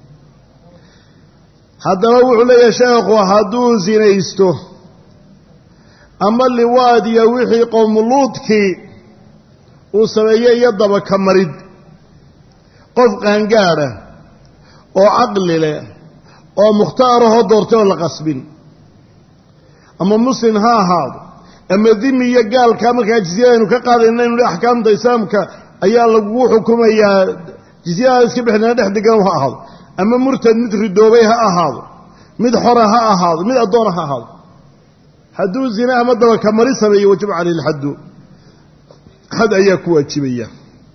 haddaba wuxuu leeyahay sheekhu hadduu sinaysto ama liwaad iyo wixii qowmuluudkii uu sameeyey iyo dabaka marid qof qaangaadha oo caqli leh oo mukhtaarahoo doortay oo la qasbin ama muslim ha ahaado ama dimi iyo gaalkaa markaa jizyadaynu ka qaadayna inu axkaamta islaamka ayaa lagugu xukumayaa jizyada iska bixinana dhex degan ha ahaado ama murtad mid ridoobay ha ahaado mid xora ha ahaado mid addoona ha ahaado hadduu zine ama dabaka mari sameeyo wajaba caleyhi lxaddu xad ayaa ku waajibaya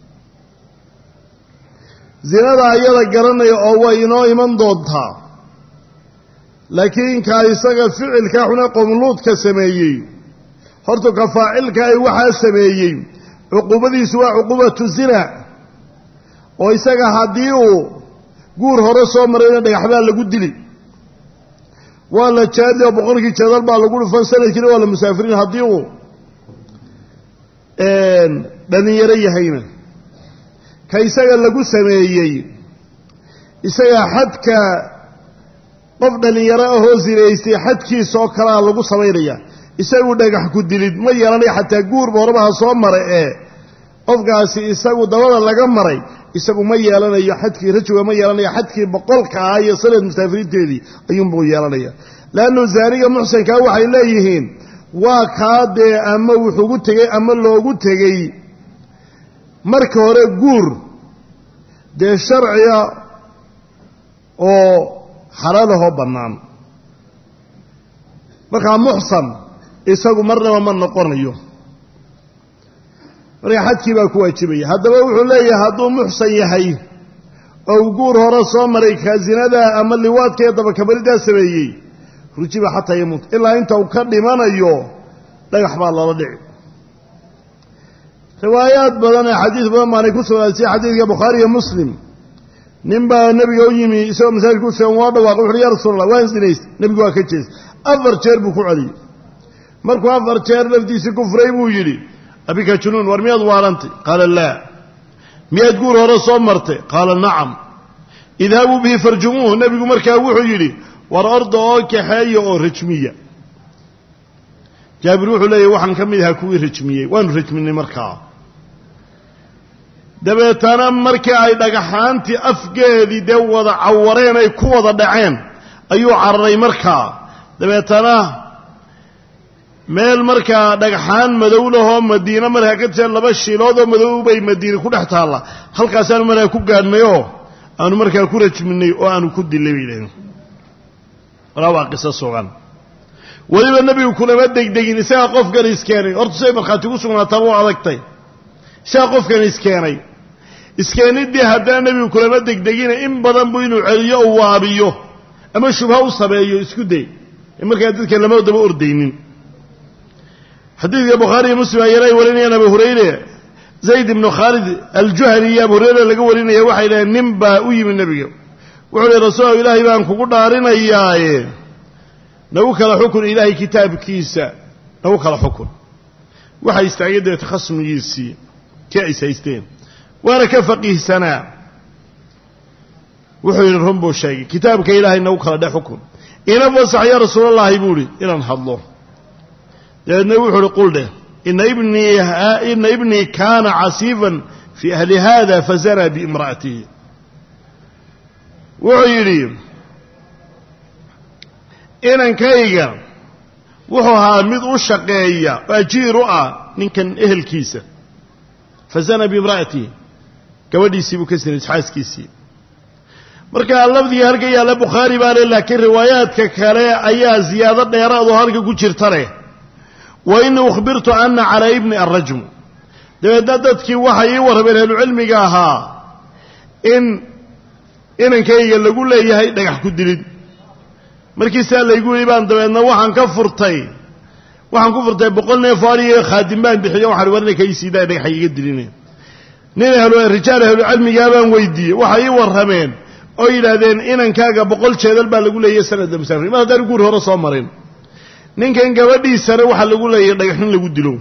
zinada ayada garanaya oo way inoo iman doontaa laakiin kaa isaga ficilkaa xune qowmuluudka sameeyey horta ka faacilka ay waxaa sameeyey cuquubadiisu waa cuquubatu zina oo isaga haddii uu guur hore soo marayna dhagaxbaa lagu dili waa la jaadi oo boqolkii jeedal baa lagu dhufan sanadkiina waa la musaafiriin haddii uu dhalinyaro yahayna ka isaga lagu sameeyey isaga xadka qof dhallinyaro ahoo sinaystay xadkiisa oo kalea lagu samaynaya isagu dhagax ku dilid ma yeelanaya xataa guurba horebaha soo maray ee qofkaasi isagu dabada laga maray isagu ma yeelanayo xadkii rajiga ma yeelanayo xadkii boqolka ah iyo sanad musaafiriinteedii ayuunbuu yeelanaya leannu zaaniga muxsankaa waxay leeyihiin waa kaa dee ama wuxuugu tegey ama loogu tegey marka hore guur dee sharciga oo xalaalahoo bannaan markaa muxsan isagu marnaba ma noqonayo marka xadkii baa ku waajibaya haddaba wuxuu leeyahay hadduu muxsan yahay oo guur hore soo maray kaa zinadaa ama liwaadka iyo dabakabaridaa sameeyey rujiba xataa yamuut ilaa inta uu ka dhimanayo dhagax baa loola dhici riwaayaad badan ee xadiis badan baanay ku sugnaatay xadiidka bukhaari iyo muslim nin baa nebiga u yimi isagoo masaajidka u sugan waa dhawaaqay wuxuuhi ya rasuul allah waan sinaystay nebigu waa ka jeestay afar jeer buu ku celiyey markuu afar jeer laftiisii ku furay buu yidhi abika junuun war miyaad waarantay qaala laa miyaad guur hore soo martay qaala nacam idhabuu bihi farjumuuhu nebigu markaa wuxuu yidhi war orda oo kaxeeya oo rajmiya jaabir wuxuu leeyahy waxaan ka mid ahaa kuwii rajmiyey waanu rajminay markaa dabeetana markii ay dhagaxaantii afgeedii dee wada cawareen ay ku wada dhaceen ayuu cararay markaa dabeetana meel markaa dhagxaan madow lahoo madiine markaa ka tirsan laba shiiloodoo madow bay madiine ku dhex taalla halkaasaanu markaa ku gaadhnayoo aanu markaa ku rajminay oo aanu ku dilay bay yidhahdeen walaa waa qiso sugan weliba nebigu kulama degdegin isagaa qofkan iskeenay horta siay markhaati ku sugnaataaba u adagtay isagaa qofkan iskeenay iskeenidii haddana nebigu kulama degdegina in badan buu inuu celiyo u waabiyo ama shubha u sameeyo isku day ee markaa dadka lama daba ordaynin xadiidka bukhaari iyo muslim ayana ay warinayaan abu hurayre zayd ibnu khaalid aljuhani iyo abu hurayre laga warinaya waxay dhaheen nin baa u yimi nebiga wuxuu ihi rasuul ilaahay baan kugu dhaarinayaaye nagu kala xukun ilaahay kitaabkiisa nagu kala xukun waxay istaagay deeta khasmigiisii kii ay saysteen waana ka faqiihsanaa wuxuu yidhi run buu sheegay kitaabka ilaahay nagu kala dhe xukun ina fasax yaa rasuulallaahi buu ihi inaan hadlo dabeedna wuxuu uhi qul dheh ina ibnii ina ibnii kaana casiifan fii ahli hada fazanaa biimra'atihi wuxuu yidhi inankayga wuxuu ahaa mid u shaqeeya oo ajiir u ah ninkan ehelkiisa fazana biimra'atihi gabadhiisii buu ka sinay xaaskiisii markaa lafdigii halka yaalla bukhaari baa le laakiin riwaayaadka kale ayaa ziyaado dheeraadoo halka ku jirta leh wa inii ukhbirtu ana calaa ibni arrajmu dabeedna dadkii waxay ii warrameen ahlucilmiga ahaa in inankayga lagu leeyahay dhagax ku dilid markii saa laygu yidhi baan dabeedna waxaan ka furtay waxaan ku furtay boqol neef oo aniga khaadim baan bixiyo waxaan war ninka ii siidaa dhagaxa iga dilinaya nin ahlu rijaal ahlucilmigaa baan weydiiyey waxay ii warrameen oo yidhaahdeen inankaaga boqol jeedal baa lagu leeyahay sanadda musaafir mar haddaan guur hore soo marin ninkan gabadhiisana waxaa lagu leeyahay dhagaxin lagu dilo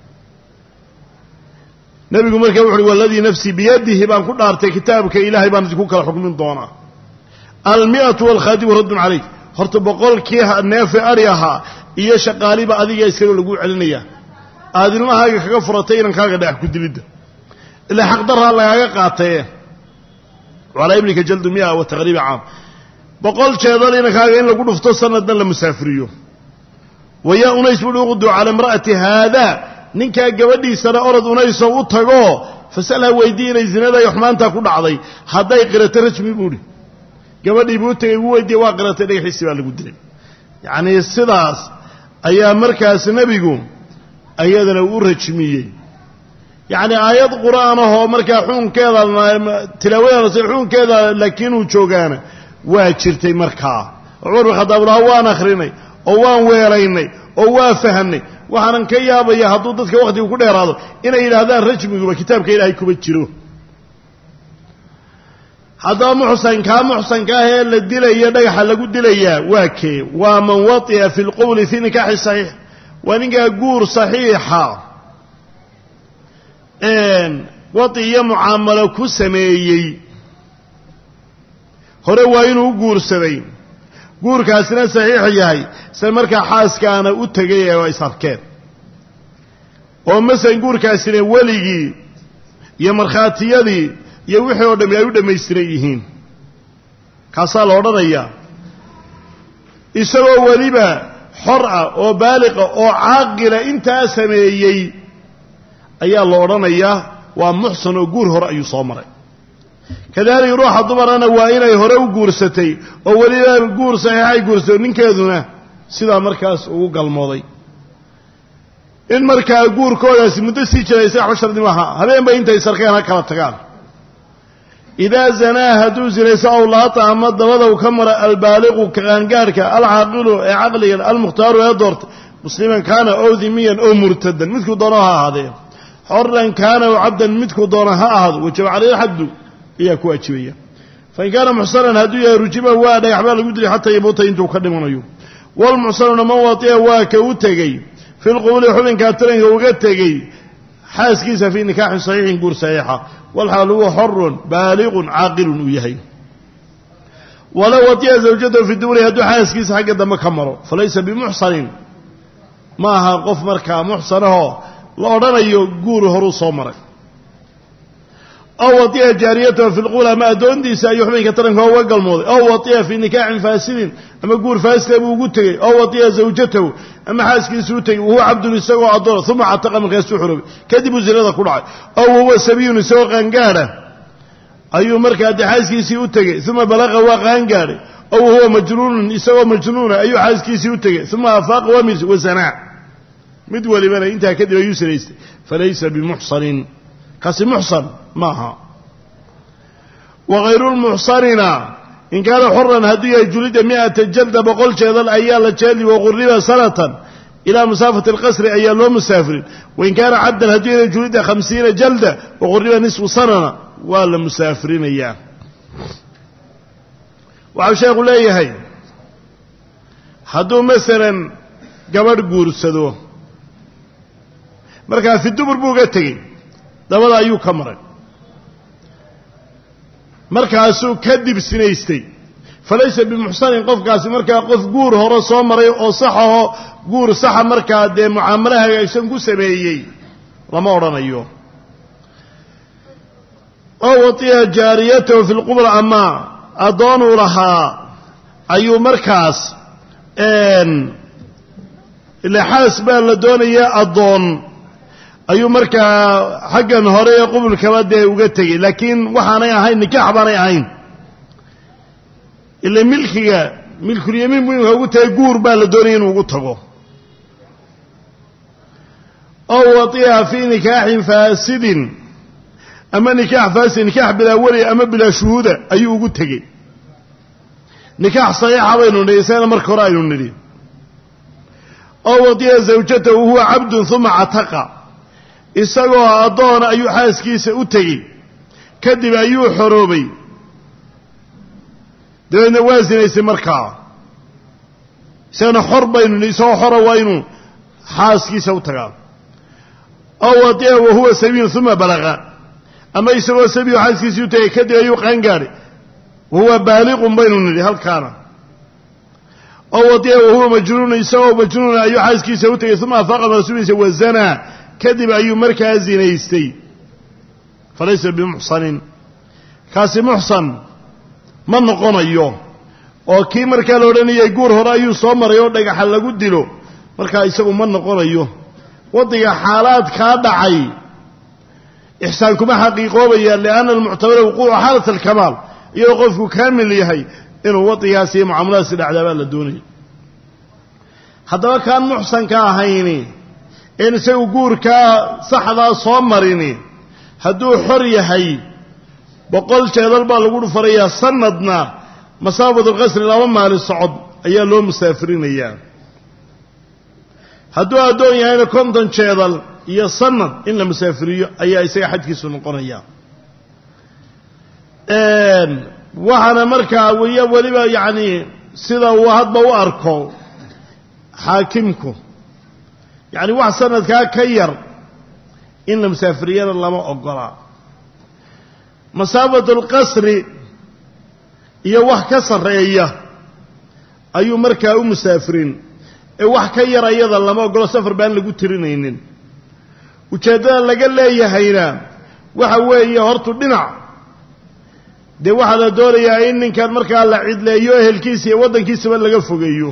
nebigu markaa wuxu uhi waladii nafsii biyadihi baan ku dhaartay kitaabka ilaahay baan idinku kala xukmin doonaa almi'atu waalkhaadimu raddun calayk horta boqolkii neefe ari ahaa iyo shaqaaliba adiga iskale laguu celinaya aada ilmahaaga kaga furatay inankaaga dhagax ku dilidda ilaa xaqdarraa lagaaga qaataye calaa iblika jaldu mia wa taqriiba caam boqol jeedal inankaaga in lagu dhufto sanadna la musaafiriyo wayaa unays buuhi uqdu cala imra'ati haada ninkaa gabadhiisana orod unaysoo u tagoo fasalha weydii inay zinada iyo xumaantaa ku dhacday hadday qirato rajmi buuhi gabadhii buu u tegay ugu weydiiye waa qiratay dhagaxiisi baa lagu dilay yacnii sidaas ayaa markaas nebigu ayadana u rajmiyey yacni aayad qur-aan ahoo markaa xukunkeeda tilaawadan xukunkeeda laakiin uu joogaana waa jirtay markaa cumar bin khadaab laha waan akhrinay oo waan weelaynay oo waa fahamnay waxaanan ka yaabaya hadduu dadka wakhtigu ku dheeraado inay yidhaahdaan rajmiguba kitaabka ilaahay kuma jiro haddaba muxsan kaa muxsanka ah ee la dilaya dhagaxa lagu dilayaa waa kee waa man wati'a fi lqowli fi nikaaxi saxiix waa ninkaa guur saxiixa wati iyo mucaamalo ku sameeyey hore waa inuu u guursaday guurkaasina saxiix yahay isla markaa xaaskaana u tegay ee is arkeen oo masalan guurkaasina weligii iyo markhaatiyadii iyo wixii oo dhammi ay u dhammaystiran yihiin kaasaa la odhanayaa isagoo weliba xor ah oo baaliqa oo caaqila intaa sameeyey ayaa la odhanayaa waa muxsan oo guur hore ayuu soo maray kadalika ruuxa dumarana waa inay hore u guursatay oo weliba guur saxiixay guursatay ninkeeduna sidaa markaas ugu galmooday in markaa guurkoodaasi muddo sii jiray isaga waxba shardi maaha habeenba intay sarkeen ha kala tagaan idaa zanaa hadduu zinayso aw laata ama dabada u ka mara albaaliqu qaangaarhka alcaaqilu ee caqliga almukhtaaru ee doorta musliman kaana ow dimiyan ow murtadan midkuu doono ha ahaadee xoran kaana ow cabdan midkuu doono ha ahaado wajaba caleyhi xaddu ayaa ku waajibaya fain kaana muxsanan hadduu yahay rujiman waa dhagax baa lagu dilay xataa yamuuta intuu ka dhimanayo walmuxsanuna man watia waa ka u tegey fi lqubuli xubinkaa taranka uga tegey xaaskiisa fii nikaaxin saxiixin guur saxiixa walxaal huwa xorun baaliqun caaqilun uu yahay walow watiya zawjatahu fi duburi hadduu xaaskiisa xagga dambe ka maro falaysa bimuxsanin ma aha qof markaa muxsanahoo la odhanayo guur horuu soo maray aw watiya jaariyatahu fi lqubul ama addoontiisa ayuu xubinka taranka uga galmooday aw watiya fii nikaaxin faasidin ama guur faasida buu ugu tegey aw watiya zawjatahu ama xaaskiisu u tegey wahuwa cabdun isagoo addoona uma cataqa markaasuu xoroobay kadib uu zinada ku dhacay aw wahuwa sabiyun isagoo qaangaadha ayuu markaa dee xaaskiisii u tegey uma balaqa waa qaangaadhay aw wahuwa majnuunun isagoo majnuuna ayuu xaaskiisii u tegey uma afaaqa wamis wasanaa mid walibana intaa kadib ayuu sinaystay falaysa bimuxsanin kaasi muxsan maaha wagayru lmuxsanina in kaana xoran hadduu yahay julida mi'ata jalda boqol jeedal ayaa la jeeli waquriba sanatan ilaa musaafati alqasri ayaa loo musaafirin wain kaana cabdan hadduu yahay julida khamsiina jalda waquriba nisfu sanana waa la musaafirinayaa waxau sheekhu leeyahay hadduu masalan gabadh guursado markaa fi dubur buu ga tegey dabada ayuu ka maray markaasuu kadib sinaystay falaysa bimuxsanin qofkaasi markaa qof guur hore soo maray oo saxahoo guur saxa markaa dee mucaamalo hagaagsan ku sameeyey lama odhanayo oo watiya jaariyatahu fi lqubla ama addoonuu lahaa ayuu markaas ilexaas baa la doonaya addoon ayuu markaa xaggan hore ee qubulkaba dee uga tegey laakiin waxaanay ahayn nikaax baanay ahayn ila milkiga milkulyamiin buu imika ugu tagay guur baa la doonaya inuu ugu tago ow watiha fii nikaaxin faasidin ama nikaax faasid nikaax bilaa weli ama bilaa shuhuuda ayuu ugu tegey nikaax saxiixa baynu nidhi isagana marka hore aynu nidhi oo wadiya zawjatahu huwa cabdun uma cataqa isagoo addoona ayuu xaaskiisa u tegey kadib ayuu xoroobay dabeedna waa sinaysay markaa isagana xor baynu nidhi isagoo xora waa inuu xaaskiisa u tagaa oo wadiya wahuwa sabiin uma balaqa ama isagoo sabiyo xaaskiisii u tegay kadib ayuu qaangaadhay wahuwa baaliqun baynu nidhi halkaana oo wadiya wahuwa majnuun isagoo majnuuna ayuu xaaskiisa u tegay uma afaaqa marasuuliisa wazanaa kadib ayuu markaa zinaystay falaysa bimuxsanin kaasi muxsan ma noqonayo oo kii markaa la odhanayay guur hore ayuu soo maray oo dhagaxa lagu dilo markaa isagu ma noqonayo waddiga xaalaad kaa dhacay ixsaan kuma xaqiiqoobaya lianna almuctabara wuquucu xaalat alkamaal iyadoo qofku kaamil yahay inuu waddigaas iyo mucaamuladaasi dhacdaa baa la doonaya haddaba kaan muxsanka ahayni een isagu guurkaa saxdaa soo marini hadduu xor yahay boqol jeedal baa lagu dhufarayaa sanadna masaabatulqasri laba maalin socod ayaa loo musaafirinayaa hadduu addoon yahayna konton jeedal iyo sanad in la musaafiriyo ayaa isaga xajkiisu noqonaya waxaana markaa weliya weliba yacni sida uu hadba u arko xaakimku yacni wax sanadkaa ka yar in la musaafiriyana lama ogola masaafatulqasri iyo wax ka sarreeya ayuu markaa u musaafirin ee wax ka yar ayada lama ogolo safar baan lagu tirinaynin ujeeddada laga leeyahayna waxa weeye hortu dhinac dee waxaa la doonayaa in ninkan markaa la cidleeyo ehelkiisa iyo waddankiisaba laga fogeeyo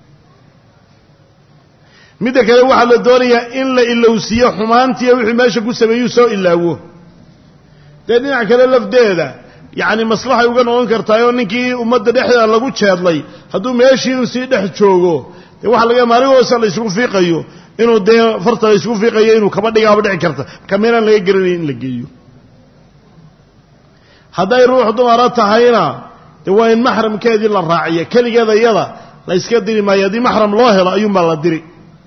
midda kale waxaa la doonayaa in la ilowsiiyo xumaantiiyo wixii meesha ku sameeyuu soo ilaawo dee dhinac kale lafdeeda yacni maslaxay uga noqon kartaayoo ninkii ummadda dhexdeeda lagu jeedlay hadduu meeshii inuu sii dhex joogo dee waxaa laga maalin hoosa la isugu fiiqayo inuu dee farta la isugu fiiqayo inuu kaba dhigaaba dhici karta marka meelaan laga garanaya in la geeyo hadday ruux dumara tahayna dee waa in maxramkeedii la raaciya keligeeda iyada la yska diri maayo haddii maxram loo helo ayuunbaa la diri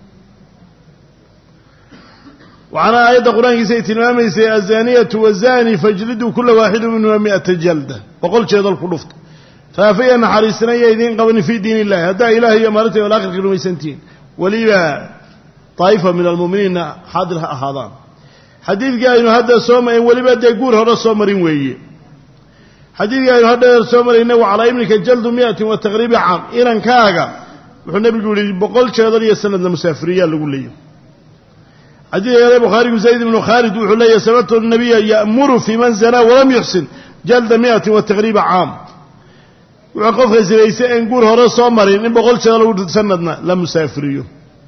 waxaana aayadda qur-aankiisa ay tilmaamaysay azaniyatu wazani fajliduu kula waaxidu minhuma mi'ata jalda boqol jeedal ku dhufta faafaya naxariisanaya idiin qabanin fii diin illahi haddaa ilaah iyo maalinta alaakhirka rumaysantihiin weliba daa'ifa min almu'miniinna xaadir ha ahaadaan xadiidkii aynu hadda soo marin weliba dee guur hore soo marin weeye xadiidkii aynu hadda soo marayna wa calaa ibnika jaldu mi'atin wa taqriibi caam inankaaga wuxuu nebigu yihi boqol jeedal iyo sanadna musaafiriyaa lagu leeyahy xadiidka kale bukhaarigu zayd ibnu khaalid wuxuu leeyahy sababtu nabiya ya'muru fii man zanaa walam yuxsin jalda mi'atin wa taqriiba caam wuxuu qofka sinaysay en guur hore soo marin in boqol jeeda lagu sanadna la musaafiriyo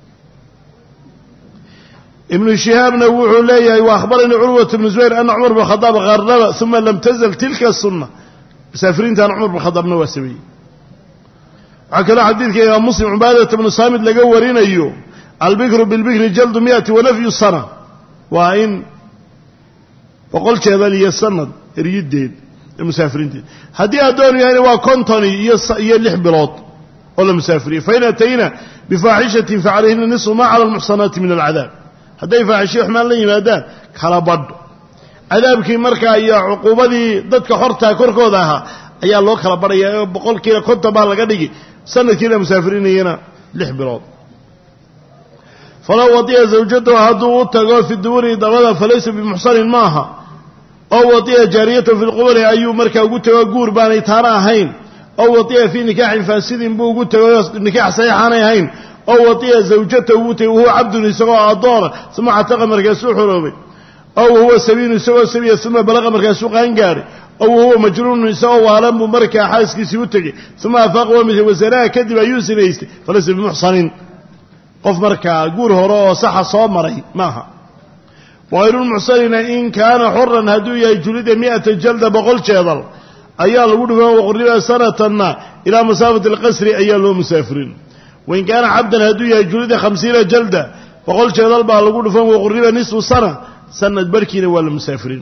ibnu shihaabna wuxuu leeyahay wa akhbaranii curwat bnu zubayr ana cumar bn khadaab qarraba uma lam tazal tilka sunna musaafiriintan cumar bn khadaabna waa sameeyey waxaa kaloo xadiidka imaam muslim cubaadata bnu saamid laga warinayo albikru bilbikri jaldu miati wanafyu sana waa in boqol jeedal iyo sanad eryideed musaafiriinteed haddii addoon yahayna waa contoni iyo lix bilood oo la musaafiriyey fain atayna bifaaxishatin facalayhina nisfu ma cala almuxsanaati min alcadaab hadday faaxishiyo xumaan la yimaadaan kala badh cadaabkii markaa iyo cuquubadii dadka xortaa korkooda ahaa ayaa loo kala badhaya oo boqolkiiba konton baa laga dhigi sanadkii la musaafirinayana lix bilood falow wadiya zawjatahu hadduu u tago fi duburi dabada falaysa bimuxsanin maaha oo wadiya jaariyatahu fi lquburi ayuu markaa ugu tego guur baanay taana ahayn oo wadiya fii nikaaxin faasidin buu ugu tego nikaax saxiixaanay ahayn oo wadiya zawjatahu ugu tegay wahuwa cabdun isagoo addoona uma cataqa markaasuu xoroobay oo wahuwa sabiinu isagoo sabiya uma balaqa markaasuu qaangaadhay oo wahuwa majruunun isagoo waalan buu markaa xaaskiisii u tegey uma afaaqa waa midkay wasanaha kadib ayuu sinaystay falaysa bimuxsanin qof markaa guur hore oo saxa soo maray maaha wahayrulmuxsanina in kaana xoran hadduu yahay julida mi'ata jalda boqol jeedal ayaa lagu dhufan waqriba sanatanna ilaa masaafati alqasri ayaa loo musaafirin wain kaana cabdan hadduu yahay julida khamsiina jalda boqol jeedal baa lagu dhufan waqriba nisfu sana sanad barhkiina waa la musaafirin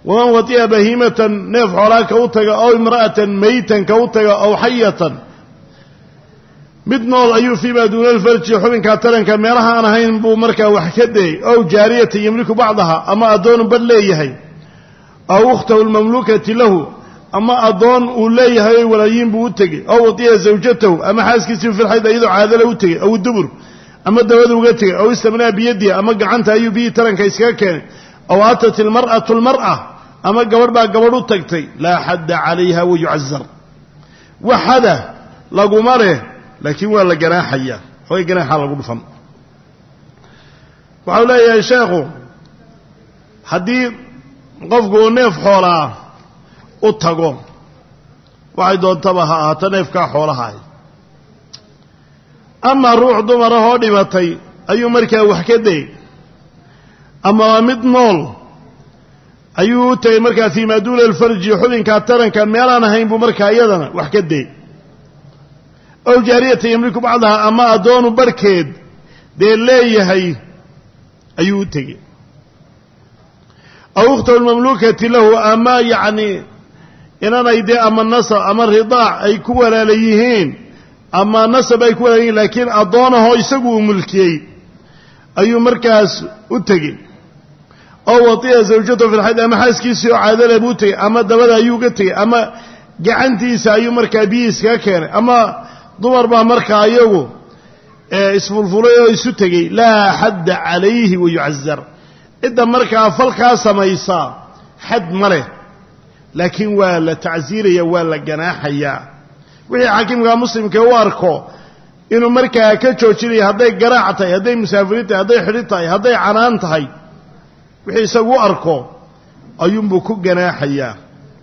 waman watiya bahiimatan neef xoolaa ka u taga ow imra'atan maytan ka u taga ow xayatan mid nool ayuu fii maa duuna alfarji xubinkaa taranka meelaha aan ahayn buu markaa wax ka dayey ow jaariyatan yamliku bacdaha ama addoonu badh leeyahay aw ukhtahu lmamluukati lahu ama addoon uu leeyahay oy walaayiin buu u tegey ow watiya zawjatahu ama xaaskiisii filxayd iyadoo caadale u tegey aw dubur ama dabada uga tegey aw istamnaa biyadiha ama gacanta ayuu biyii taranka iskaga keenay aw atat ilmar'atu lmar'a ama gabadh baa gabadh u tagtay laa xadda calayha wayucazar wax xada laguma leh laakiin waa la ganaaxaya xoogay ganaaxaa lagu dhufan waxau leeyahay sheekhu haddii qofku uu neef xoolaa u tago waxay doontaba ha ahaato neefkaa xoolahaay ama ruux dumarahoo dhimatay ayuu markaa wax ka dayey ama waa mid nool ayuu u tegey markaa fii maa duuna alfarji xubinkaa taranka meelaan ahayn buu markaa iyadana wax ka dayey ow jaariyata yamliku bacdaha ama addoonu barhkeed dee leeyahay ayuu u tegey aw ukhtahu lmamluukati lahu ama yacni inanay dee ama nasab ama ridaac ay ku walaala yihiin ama nasab ay ku walaala yihiin laakiin addoonahoo isagu uu mulkiyey ayuu markaas u tegey oo watiya zawjatahu fi lxayd ama xaaskiisii oo caadale buu tegey ama dabada ayuu uga tegey ama gacantiisa ayuu markaa biyii iskaga keenay ama dumar baa markaa iyagu isfulfulay oo isu tegey laa xadda calayhi wayucazar cidda markaa falkaa samaysaa xad ma leh laakiin waa la tacsiiraya waa la ganaaxayaa wixii xakiimka muslimka u arko inuu markaa ka joojinaya hadday garaac tahay hadday musaafiriin tahay hadday xidhi tahay hadday canaan tahay wixii isagu u arko ayuunbuu ku ganaaxayaa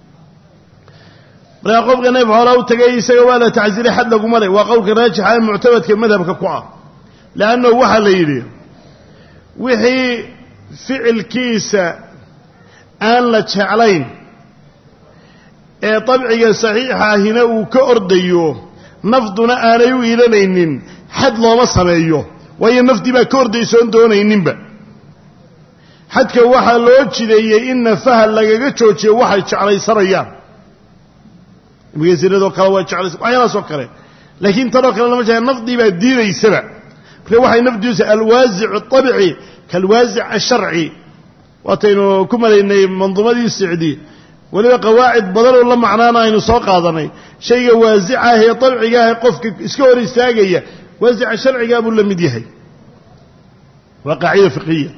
markaa qofka neef xoolaa u tagay isaga waa la tacsiiray xad laguma leh waa qowlka raajixa ee muctamadka madhabka ku ah leannahu waxaa la yidhi wixii ficilkiisa aan la jeclayn ee dabciga saxiixa ahina uu ka ordayo nafduna aanay u iilanaynin xad looma sameeyo waayo nafdii baa ka ordaysoon doonayninba xadka waxaa loo jideeyey in nafaha lagaga joojiyo waxay jeclaysanayaan mgesinadoo kale waa jeclaysa waxyaalahaasoo kale laakiin tanoo kale lama jecla nafdii baa diidaysaba marka waxay nafdiisa alwaasicu abci kaalwaasic asharci waataynu ku malaynay manduumadii sicdi weliba qawaacid badanoo la macnaana aynu soo qaadanay shayga waasica ah ee dabciga ah ee qofka iska hor istaagaya waasica sharcigaa buu la mid yahay waa qaacida fiqiya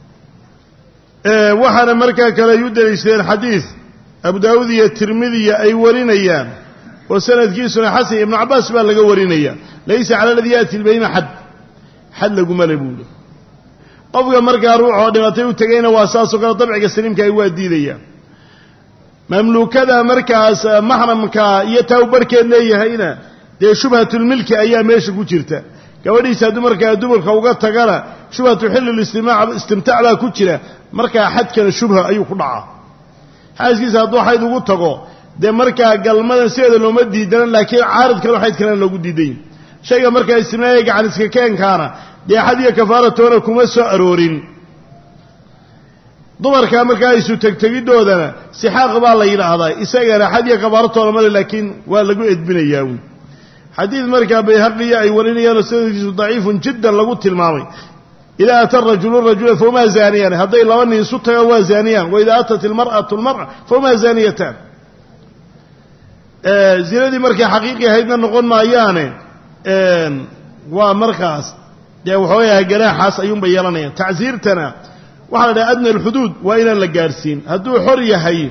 waxaana markaa kale ay u daliishadeen xadiid abu daawuud iyo tirmidiya ay warinayaan oo sanadkiisuna xasan ibnu cabbaas baa laga warinaya laysa cala aladii yaati lbayna xad xad laguma le buuli qofka markaa ruuxoo dhimatay u tegayna waa saasoo kale dabciga saliimka ay waa diidayaan mamluukada markaas maxramka iyo taa u barhkeed leeyahayna dee shubhatulmilki ayaa meesha ku jirta gabadhiisa hadduu markaa dumarka uga tagana shubhatu xilli istimtaac baa ku jira markaa xadkana shubha ayuu ku dhacaa xaaskiisa hadduu xayd ugu tago dee markaa galmadan sideeda looma diidana laakiin caarid kale xayd kalena loogu diiday shayga markaa istimnaaya gacan iska keenkaana dee xad iyo kafaaratoona kuma soo aroorin dumarka markaa isu tegtegidoodana sixaaq baa la yidhaahdaa isagana xad iyo kafaaratoona male laakiin waa lagu edbinayaa wy xadiid markaa bayhaqiya ay warinayaanoo sanadkiisu daciifun jiddan lagu tilmaamay idaa ata rajulu rajula fahumaa zaaniyaan hadday laba nin isu tagaan waa zaaniyaan waidaa atat ilmar'atu lmar'a fahumaa zaaniyataan zinadii markay xaqiiqi ahaydna noqon maayaane waa markaas dee waxoogayaha ganaaxaas ayuunbay yeelanayaan tacsiirtana waxaa la dhaha adna alxuduud waa inaan la gaadhsiin hadduu xor yahay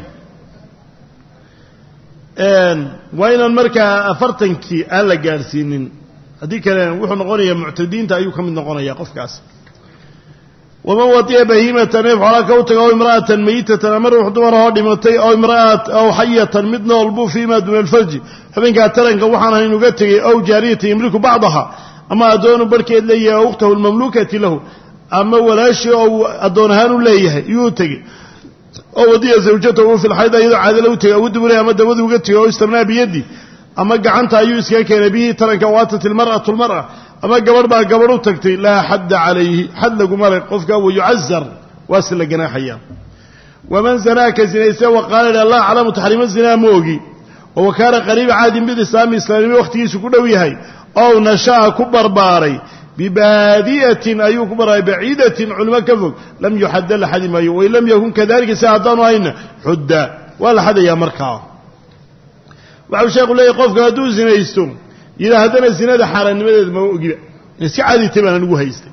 waa inaan markaa afartankii aan la gaadhsiinin haddii kale wuxuu noqonayaa muctadiinta ayuu ka mid noqonaya qofkaas waman watiya bahiimatan neef xoolaa ka u taga ow imra'atan mayitatan ama ruux dumarahoo dhimatay ow imra'at ow xayatan mid nool buu fii ma duuna alfarji xubinkaa taranka waxaan ahayn uga tegay ow jaariyatan yamliku bacdaha ama addoonu barhkeed leeyahay ow ukhtahu lmamluukati lahu ama walaashii ou addoon ahaan u leeyahay iyuu u tegey oo wadiya zawjatahu fi lxayd iyadoo caadala u tegay aw dubura ama dabadu uga tegay oo istamnaa biyaddi ama gacanta ayuu iskaga keenay bihii taranka waatat ilmar'atu lmar'a ama gabadh baa gabadh u tagtay laa xadda calayhi xad laguma le qofka wayucazar waa si la ganaaxaya waman zanaa ka zinayse wa qaala idha laa aclamu taxriima zinaa ma ogi oo wa kaana qariiba caadin bilislaami islaamnimo wakhtigiisu ku dhow yahay ow nasha'a ku barbaaray bibaadi'atin ayuu ku barbaaray baciidatin culimo ka fog lam yuxadda la xadi maayo wain lam yakun kadalika si haddaanu hayna xudda waa la xadayaa markaa waxau sheekhu leeyahy qofka hadduu zinaysto yidhaa haddana zinada xaaraannimadeeda ma ogiba iska caditay baan anigu haystay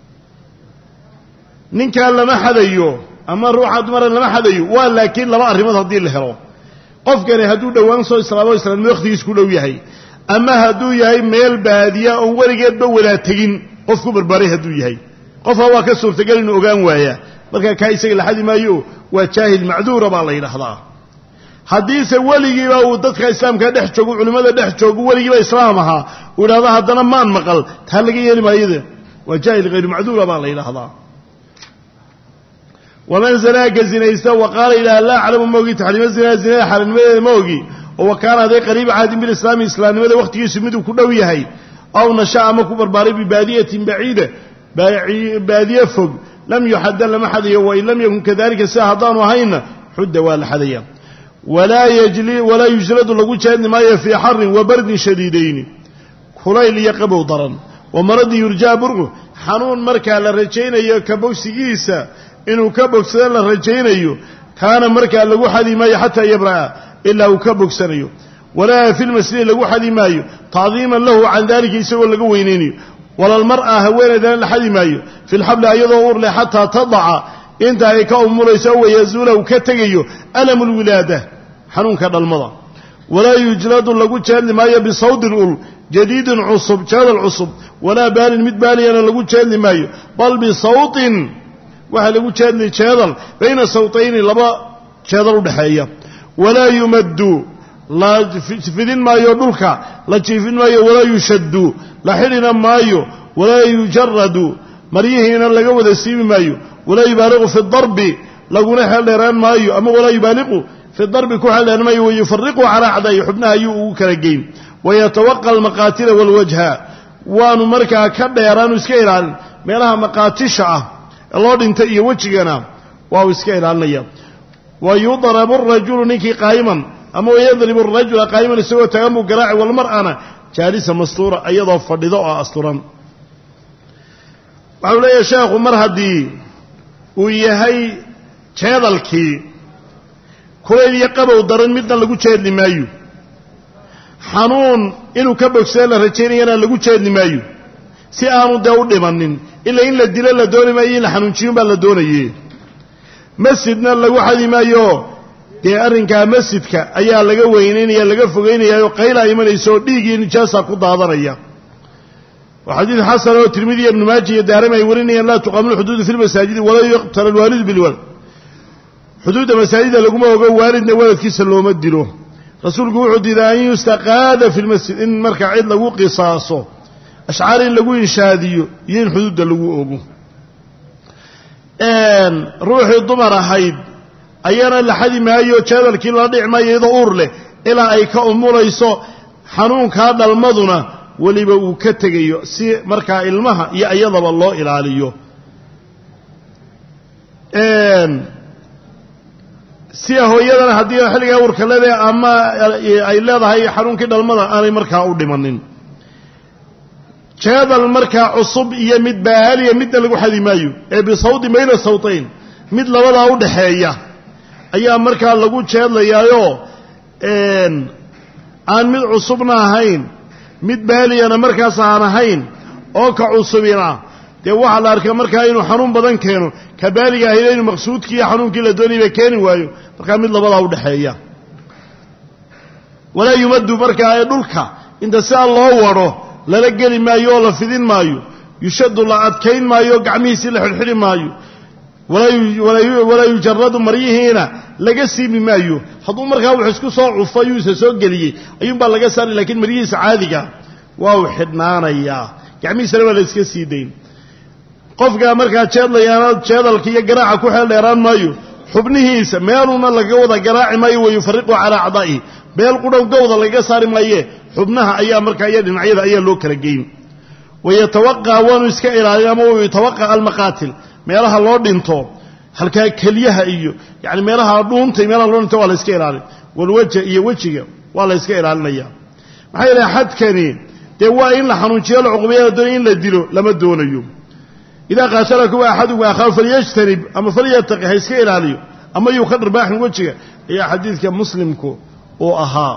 ninkaa lama xadayo ama ruuxa dumara lama xadayo waa laakiin laba arrimood haddii la helo qofkani hadduu dhowaan soo islaamo islaamnimo wakhtigiis ku dhow yahay ama hadduu yahay meel baadiya oon weligeedba wadaa tegin qof ku barbaaray hadduu yahay qofka waa ka suurtagal inuu ogaan waayaa markaa kaa isaga la xadi maayo waa jaahil macduura baa la yidhaahdaa haddiise weligiiba uu dadka islaamka dhex joogo culimmada dhex joogo weligiiba islaam ahaa uu yidhahdo haddana maan maqal taa laga yeeli maayada waa jaahil hayru macduura baa la yidhaahdaa waman zanaaka zinaysta wa qaala ilaah laa aclamu ma ogi taxriima zinaa zinada xaaraannimadeeda ma ogi oo wa kaana haday qariiba caadin bilislaami islaamnimada wakhtigiisu miduu ku dhow yahay aw nasha ama ku barbaaray bibaadiyatin baciida baadiye fog lam yuxadda lama xadayo wain lam yakun kadalika sida haddaanu ahayna xudda waa la xadaya walaa yujladu lagu jeedni maayo fii xarin wa bardin shadiidayni kulayl iyo qabow daran wa maradin yurjaa burqu xanuun markaa la rajaynayo ka bogsigiisa inuu ka bogsado la rajaynayo kaana markaa lagu xadi maayo xataa yabra'a ilaa uu ka bogsanayo walaa fi lmasjidi lagu xadi maayo tacdiiman lahu can dalika isagoo laga weynaynayo walalmar'a haweenaydana la xadi maayo fi lxabli ayadoo uur leh xataa tadaca inta ay ka umulayso wayazuula uu ka tegayo alamu lwilaada xanuunka dhalmada walaa yujladu lagu jeedli maayo bisawdin ul jadiidin cusub jeedal cusub walaa baalin mid baaliyana lagu jeedli maayo bal bisawtin waxaa lagu jeedli jeedal bayna sawtayni laba jeedal udhexeeya walaa yumaddu la fidin maayo dhulka la jiifin maayo walaa yushaddu la xidhina maayo walaa yujaradu maryihiina laga wada siibi maayo walaa yubaaliqu fi darbi laguna xeeldheeraan maayo ama walaa yubaaliqu fi darbi ku xeeldheeraan maayo wayufariqu calaa acdaa'i xubnaha ayuu ugu kala geyn wayatawaqa almaqaatila walwajha waanu markaa ka dheeraanu iska ilaalin meelaha maqaatisha ah ee loo dhintay iyo wejigana waa uu iska ilaalinaya wa yudrabu arajulu ninkii qaa'iman ama wayadribu arajula qaa'iman isagoo tagan buu garaaci walmar'ana jaalisa mastuura iyadoo fadhido oo asturan waxau leeyahay sheekhu mar haddii uu yahay jeedalkii kulayl iyo qabow daran midna lagu jeedli maayo xanuun inuu ka bogsado la rajaynayana lagu jeedli maayo si aanu dee u dhimanin ilaa in la dilo la dooni maayo in la xanuunjiyun baa la doonaye masjidna lagu xadi maayo dee arrinkaa masjidka ayaa laga weynaynaya laga fogaynayaaoo qaylaa imanaysa oo dhiig iyo nijaasa ku daadanaya waa xadiid xasan oo tirmidi iyo ibnu maaja iyo daarami ay warinayaan laa tuqaamu lxuduudu fi lmasaajidi walaa yuqtala alwaalidu bilwalad xuduudda masaajida laguma ogo waalidna waladkiisa looma dilo rasuulku wuxuu diiday an yustaqaada fi lmasjid in markaa cid lagu qisaaso ashcaar in lagu inshaadiyo iyo in xuduudda lagu ogo ruuxii dumar ahayd ayana la xadi maayo jeedalkii lala dhici maayo iyadoo uur leh ilaa ay ka umulayso xanuunkaa dhalmaduna weliba uu ka tegayo si markaa ilmaha iyo iyadaba loo ilaaliyo sia hooyadana haddii xilligaa uurka leedahay ama ay leedahay xanuunkii dhalmada aanay markaa u dhimanin jeedal markaa cusub iyo mid baaliya midna lagu xadi maayo ee bisawdi bayna sawtayn mid labadaa u dhaxeeya ayaa markaa lagu jeedlayaayoo aan mid cusubna ahayn mid baaliyana markaas aan ahayn oo ka cusubina dee waxaa la arkaa markaa inuu xanuun badan keeno ka baaliga ahayna inuu maqsuudkii iyo xanuunkii la doonayba keeni waayo markaa mid labadaa u dhexeeya walaa yumaddu markaa ee dhulka inta sidaa loo wadho lala geli maayo oo la fidin maayo yushaddu la adkayn maayo gacmihiisii la xidhxidhi maayo walaa yujaradu maryihiina laga siibi maayo hadduu markaa wax isku soo cufo ayuu isa soo geliyey ayuunbaa laga saari lakiin maryihiisa caadiga waa uu xidhnaanayaa gacmihiisana waa la iska sii dayn qofkaa markaa jeedlayaana jeedalka iyo garaaca ku xeel dheeraan maayo xubnihiisa meeluna laga wada garaaci maayo wayufariqu calaa acdaa'ihi meel qudhow gowda lagaga saari maaye xubnaha ayaa markaa iyo dhinacyada ayaa loo kala geyn wayatawaqa waanu iska ilaalin ama yatawaqa almaqaatil meelaha loo dhinto halkaa kelyaha iyo yani meelaha dhuuntay meelaha loo dhinta waa la iska ilaalin walwaja iyo wejiga waa la iska ilaalinaya maxaa yeelay xadkani dee waa in la xanuunjiyo la cuqubeeya doon in la dilo lama doonayo idaa qaatalakum axadukum akhaahu falyajtanib ama falyataqi ha iska ilaaliyo ama yuu ka dharbaaxin wejiga ayaa xadiidka muslimku uu ahaa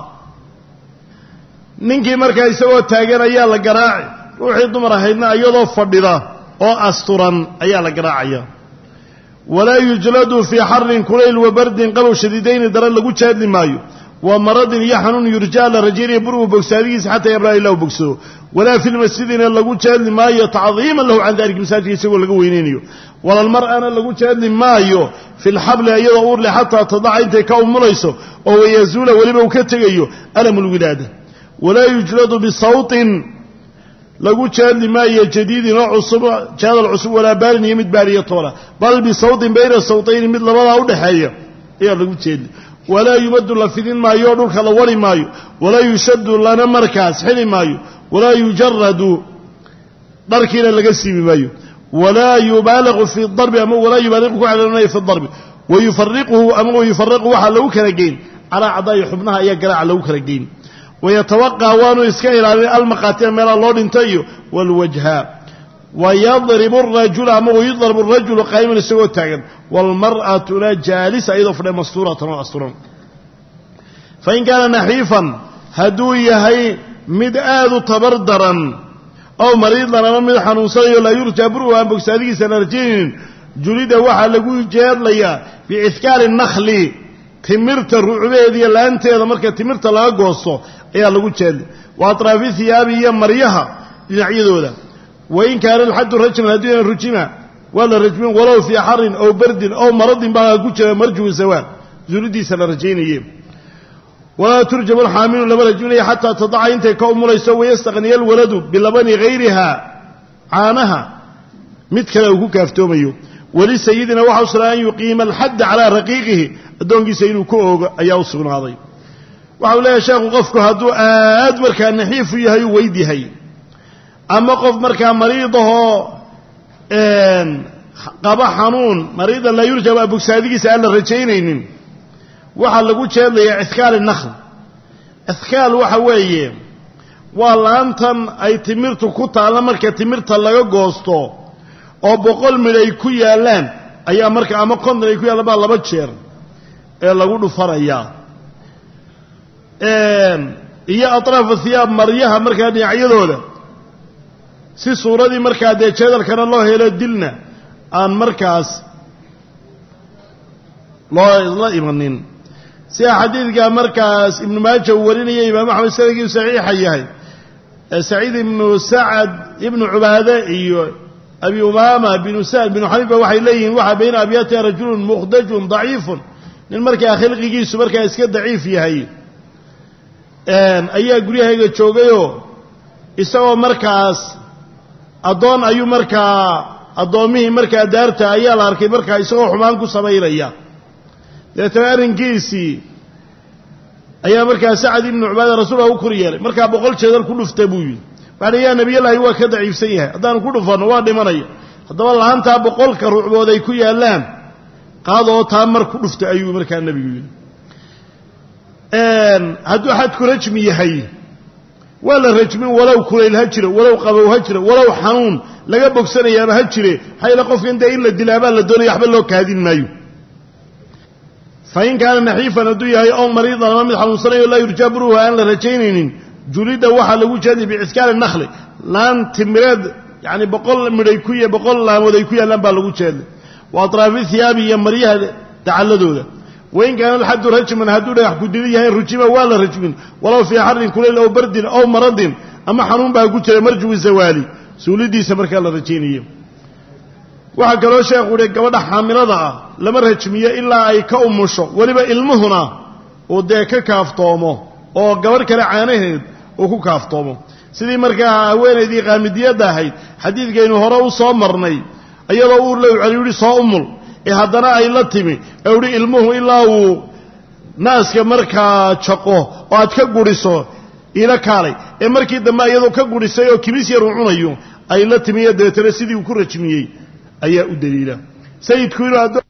ninkii markaa isagoo taagan ayaa la garaaci ruuxii dumar ahaydna iyadoo fadhida oo asturan ayaa la garaacaya walaa yujladu fii xarin kulayl wa bardin qabow shadiidayni daran lagu jaadli maayo wa maradin iyo xanuun yurjaa la rajaynaya burgu bogsaadigiisa xataa yabraa ilaa u bogsado walaa fi lmasjidina lagu jaadli maayo tacdiiman lahu can dalika masaajidka isagoo laga weynaynayo walalmar'ana lagu jaadli maayo fi lxabli iyadoo uurle xataa tadaca intay ka umulayso oo wayazuula weliba uu ka tegayo alamu lwilaada walaa yujladu bisawtin lagu jaadli maayo jadiidin oo cusub jaadal cusub walaa baalin iyo mid baaliyo toola bal bisawtin bayna sawtayni mid labadaa udhexeeya ayaa lagu jeedli walaa yumadu la fidin maayo oo dhulka la wari maayo walaa yushadu lana markaas xili maayo walaa yujaradu dharkiina laga siibi maayo walaa yubaaliqu fi darbi ama walaa yubaaliqu ku caloonayo fi darbi wayufariquhu ama wayufariqu waxaa lagu kala geyn calaa cadaa'i xubnaha ayaa garaaca lagu kala geyn wayatawaqaa waanu iska ilaalin almaqaatina meelaha loo dhinta iyo waalwajha wayadribu arajula ama wayudrabu arajulu qaa'iman isagoo taagan waalmar'atuna jaalisa iyadoo fadhiya mastuuratan oo asturan fain kaana naxiifan hadduu yahay mid aad u tabar daran ow mariidan ama mid xanuunsanayo laa yurjaa buru aan bogsaadigiisa la rajaynin julida waxaa lagu jeedlayaa bicidkaari nakhli timirta rucbeeda iyo laanteeda marka timirta laga goosto ayaa lagu jeedlay wa atraafi hiyaabi iyo maryaha dhinacyadooda wain kaana alxaddu rajman hadduu yahan rujima waa la rajmin walow fii xarin ow bardin ow maradin baa ku jira marjuwi sawaal zuulidiisa la rajaynaye walaa turjamu alxaamilu lama rajminayo xataa tadaca intay ka umulayso wayastaqniya alwaladu bilabani hayriha caanaha mid kale uu ku kaaftoomayo walisayidina waxa u sugnaa an yuqiima alxadda calaa raqiiqihi addoonkiisa inuu ku oogo ayaa u sugnaaday waxa uu leeyahay sheekhu qofku hadduu aad markaa naxiifu yahay u weyd yahay ama qof markaa mariidahoo qaba xanuun mariidan laa yurjaba bogsaadigiisa aan la rajaynaynin waxaa lagu jeedlayaa ithkaal nakhl ithkaal waxa weeye waa laantan ay timirtu ku taalla marka timirta laga goosto oo boqol midh ay ku yaallaan ayaa marka ama konton ay ku yaallaan baa laba jeer ee lagu dhufanayaa iyo atraafu hiyaab maryaha markaa dhinacyadooda si suuradii markaa dee jeedalkana loo helo dilna aan markaas loo la imanin sida xadiidka markaas ibnu maaja uu warinaya imaam axmed sanadkiiu saxiixa yahay saciid ibnu sacad ibnu cubaade iyo abi umaama binu sa'd binu xaniifa waxay leeyihiin waxaa bayna abyaatiha rajulun mukhdajun daciifun nin markaa khilqigiisu markaa iska daciif yahay ayaa guryahayga joogayoo isagoo markaas addoon ayuu markaa addoommihii markaa daarta ayaa la arkay markaa isagoo xumaan ku samaynaya dabeetana arrinkiisii ayaa markaa sacad ibnu cubaada rasuulka u kor yeelay markaa boqol jeedal ku dhufta buu yidhi waxaana yaa nebiyallaahi waa ka daciifsan yahay haddaanu ku dhufanno waa dhimanaya haddaba laantaa boqolka ruucbood ay ku yaallaan qaadoo taa mar ku dhufta ayuu markaa nebigu yidhi hadduu xadku rajmi yahay waa la rajmin walow kulayl ha jiro walow qabow ha jiro walow xanuun laga bogsanayaaba ha jire maxaa yaele qofkan dee in la dilaabaa la doonaya waxba loo kaadin maayo fain kaana naxiifan hadduu yahay ow mariidan ama mid xanuunsanayo laa yurjaa buruhu aan la rajaynaynin julida waxaa lagu jeeday biciskaali nakhli laan timireed yani boqol midhay ku boqol laamood ay ku yaallaan baa lagu jeeday wa atraafi hiyaabi iyo maryaha dacalladooda wain kaana alxaddu rajman hadduu dhagax kudida yahay rujima waa la rajmin walow fii xarin kulayl ow bardin ow maradin ama xanuun baa ku jira marjuwi zawaali suulidiisa markaa la rajaynayo waxaa kaloo sheekhu uhi gabadha xaamilada ah lama rajmiyo ilaa ay ka umusho weliba ilmuhuna uu dee ka kaaftoomo oo gabadh kale caanaheed uu ku kaaftoomo sidii markaa haweenaydii qaamidiyadda ahayd xadiidkaynu hore u soo marnay iyadoo uur low celi yihi soo umul ee haddana ay la timi ee uhi ilmuhu ilaa uu naaska markaa jaqo oo aad ka guriso ila kaalay ee markii dambe iyadoo ka gurisay oo kibis yar uu cunayo ay la timi iyo dabeetana sidii uu ku rajmiyey ayaa u daliila sayidku inuu